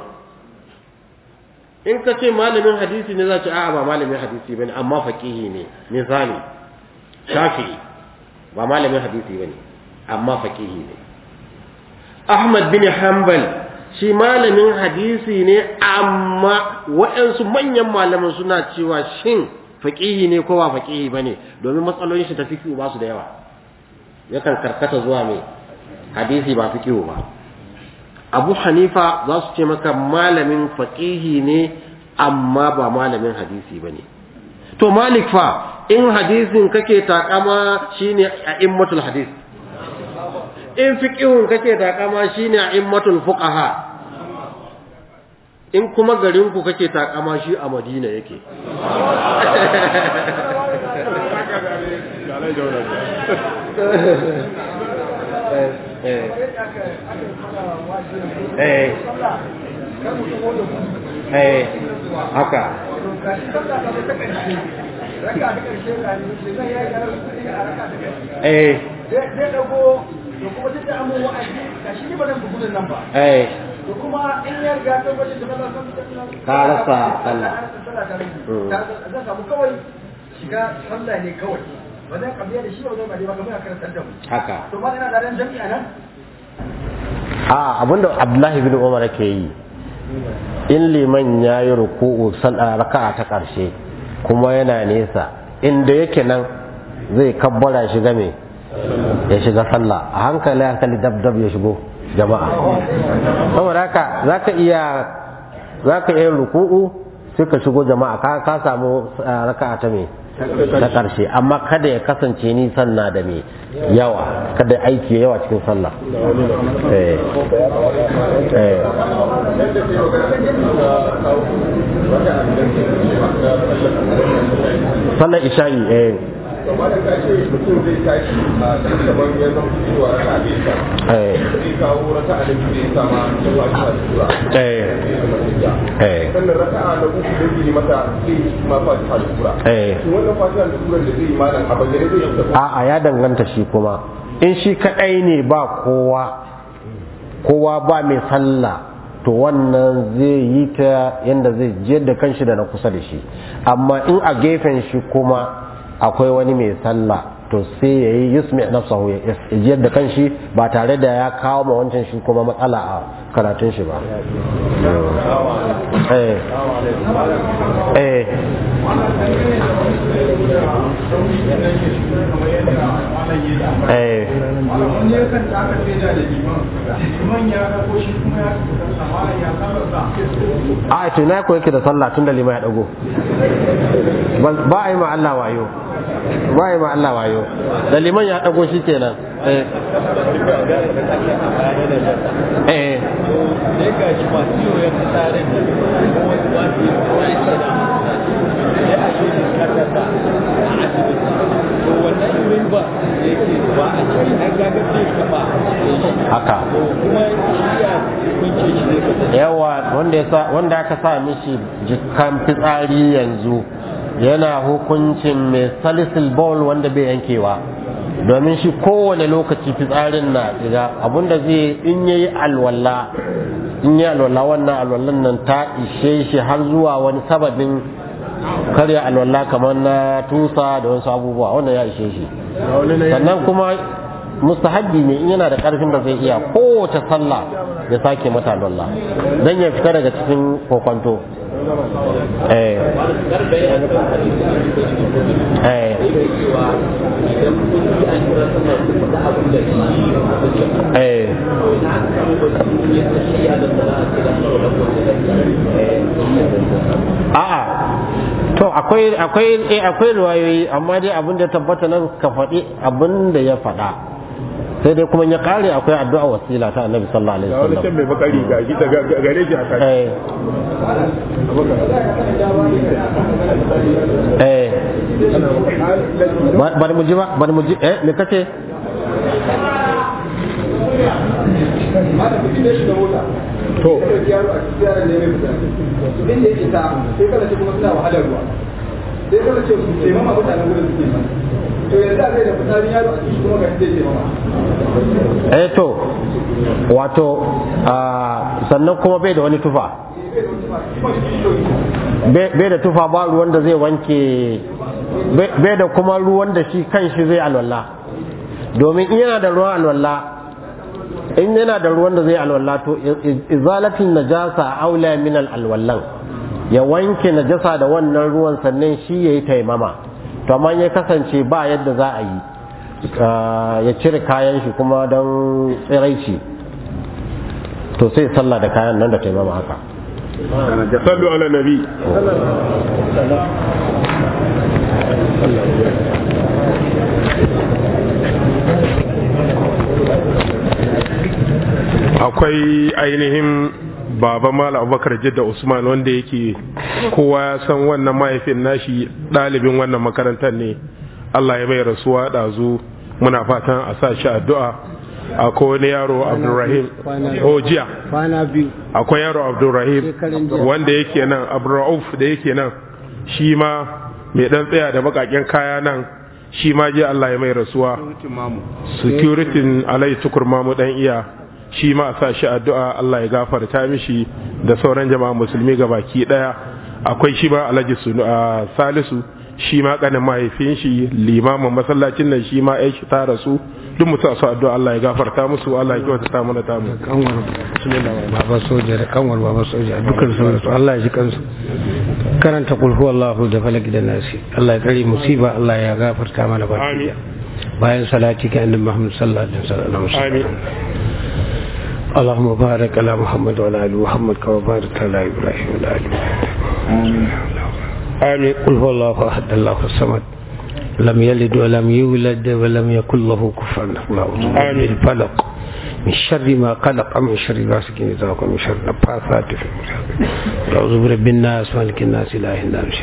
in ka ce malamin hadisi ne za ce a'a ba malamin hadisi bane amma faqihi ne misali shafi'i ba malamin hadisi bane amma faqihi ne Ahmad bin Hanbal shi malamin hadisi ne amma waɗansu manyan malaman suna cewa shin faqihi ne ko ba faqihi bane domin matsalolin shi ta fiqhu ba su da yawa yakan karkata zuwa mai hadisi ba fiqhu ba Abu Hanifa za su ce maka malamin faqihi ne amma ba malamin hadisi bane to Malik fa in hadisin kake takama shine a'immatul hadis in fiqihun kake takama shine a'immatul fuqaha in kuma garin ku kake takama shi a Madina yake eh eh haka eh zai dago da kuma duk da amin wa'azi ga shi ne ba zan bugu nan ba eh da kuma in ya riga ta gwajin da kaza san Ka rasa sallah. Mm. zan samu kawai shiga sallah ne kawai ba zan kabiya da shi ba zan ba dai ba kamar a karantar da mu haka to ba ina da ran jami'a nan a abinda Abdullahi bin Umar ke yi in liman ya yi ruku'u sallah raka'a ta ƙarshe kuma yana nesa inda yake nan zai kabbara shiga me ya shiga sallah a hankali hankali dab dab ya shigo jama'a saboda haka zaka iya zaka iya ruku'u sai ka shigo jama'a ka ka samu ah, raka'a ta me ta ƙarshe amma kada ya kasance nisan na da me yawa kada aiki yawa cikin sallah eh eh sallar isha'i eh Gaba da ka ce mutum zai tashi a ɗan kamar ya zama cewa raka bai sa. eh Zai kawo raka a da bai sa ma ta fatiha da sura. eh eh Sannan raka a na uku da zai yi mata zai yi ma fatiha da sura. eh Shin wannan fatiha da sura da zai yi malam a bayyane zai yi ta a'a ya danganta shi kuma in shi kadai ne ba kowa kowa ba mai sallah to wannan zai yi ta yadda zai jiyar da kanshi da na kusa da shi amma in a gefen shi kuma akwai wani mai sallah to sai ya yi yusmi nafsahu ya jiyar da kanshi ba tare da ya kawo ma wancan shi kuma matsala a karatun shi ba eh eh eh wani ya kan taka da da liman liman ya dago shi kuma ya sama ya saba sa a to na ko yake da sallah tun da lima ya dago Ba- ba a yi ma Allah wayo ba a yi ma Allah wayo da liman ya dago shi kenan eh eh sai ga shi masu yiwu ya fi tsarin da kuma wasu ba su yi kawai da sai a shi ne kasarsa a asibiti to wannan yurin ba da yake ba a ciki an gaga zai kafa haka to kuma shi ya kunce shi zai kasance yawa wanda ya sa wanda aka sa mishi jikan fitsari yanzu yana hukuncin mai salisil bowl wanda bai yankewa domin shi kowane lokaci fitsarin na diga abinda zai in yayi alwala in yi alwala wannan alwallan nan ta ishe shi har zuwa wani sababin karya alwala kamar na tusa da wasu abubuwa wannan ya ishe shi sannan kuma mustahabbi ne in yana da karfin da zai iya kowace sallah ya sake mata alwala dan ya fita daga cikin kokwanto eh eh eh a'a to akwai akwai eh akwai riwayoyi amma dai abin da ya tabbata nan ka faɗi abin da ya faɗa sai dai kuma ya kare akwai addu'a wasila ta annabi sallallahu alaihi ga wani can wasallam mai bakari ga shi daga gare shi a kan eh eh ba bari mu ji ba bari mu ji eh me kace to yaro a cikin yaran ne mai fita inda ya isa sai kana ce kuma suna wahalar ruwa sai kana ce su ce mama mutanen gudun suke ma to yanzu a kai da fitarin yaro a cikin kuma ga zai ce mama eh to wato ah, sannan kuma bai da wani tufa bai bai da tufa ba ruwan da zai wanke bai bai da kuma ruwan da shi kan shi zai alwala domin in yana da ruwan alwala in yana da ruwan da zai alwala to izalatin najasa aula min alwallan ya wanke najasa da wannan ruwan sannan shi yayi taimama to amma ya kasance ba yadda za a yi ya cire kayan shi kuma don tsiraici to sai sallah da kayan nan da taimama haka sallu ala nabi akwai ainihin baba mala abubakar jidda usman wanda yake kowa ya san wannan mahaifin nashi ɗalibin wannan makarantar ne allah ya bai rasuwa ɗazu muna fatan a sa shi addu'a akwai wani yaro abdulrahim o jiya akwai yaro abdulrahim wanda yake nan abdulrauf da yake nan shi ma mai dan tsaya da bakaken kaya nan shi ma jiya allah ya mai rasuwa security alai tukur mamu dan iya shi ma a sa shi addu'a Allah ya gafarta mishi da sauran jama'a musulmi ga baki daya akwai shi ma alhaji salisu shi ma kanin mahaifin shi limamin masallacin nan shi ma shi ta rasu duk mutu a su addu'a Allah ya gafarta musu Allah ya kyauta ta mana tamu kanwar baba soja da kanwar baba soja dukkan su rasu Allah ya ji kansu karanta kulhu Allahu da falaki da nasi Allah ya kare musiba Allah ya gafarta mana baki bayan salati ga annabi Muhammad sallallahu alaihi wasallam amin اللهم بارك على محمد وعلى ال محمد كما باركت على ابراهيم وعلى ال ابراهيم امين قل هو الله احد الله الصمد لم يلد ولم يولد ولم يكن له كفوا احد الفلق من شر ما قلق من شر غاسق اذا وقب من شر النفاثات في اعوذ برب الناس مالك الناس اله الناس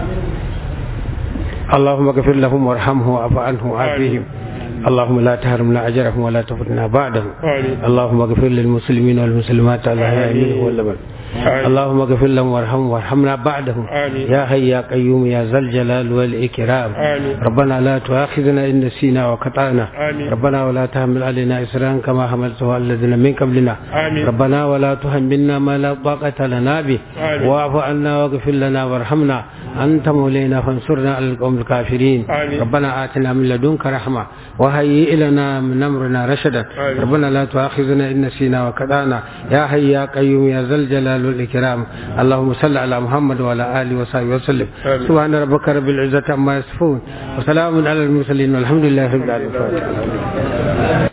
اللهم اغفر لهم وارحمهم واعف عنهم وعافهم اللهم لا تحرمنا اجرهم ولا تفتنا بعدهم اللهم اغفر للمسلمين والمسلمات الاحياء منهم والاموات اللهم اغفر لهم وارحمهم وارحمنا بعدهم يا حي يا قيوم يا ذا الجلال والاكرام ربنا لا تؤاخذنا ان نسينا وقطعنا ربنا ولا تحمل علينا اسرا كما حملته على الذين من قبلنا ربنا ولا تحملنا ما لا طاقه لنا به واعف عنا واغفر لنا وارحمنا انت مولانا فانصرنا على القوم الكافرين ربنا اتنا من لدنك رحمه وهيئ لنا من امرنا رشدا ربنا لا تؤاخذنا ان نسينا وقطعنا يا حي يا قيوم يا ذا الجلال والإكرام اللهم صل على محمد وعلى آله وصحبه وسلم سبحان ربك رب العزة عما يصفون وسلام على المرسلين والحمد لله رب العالمين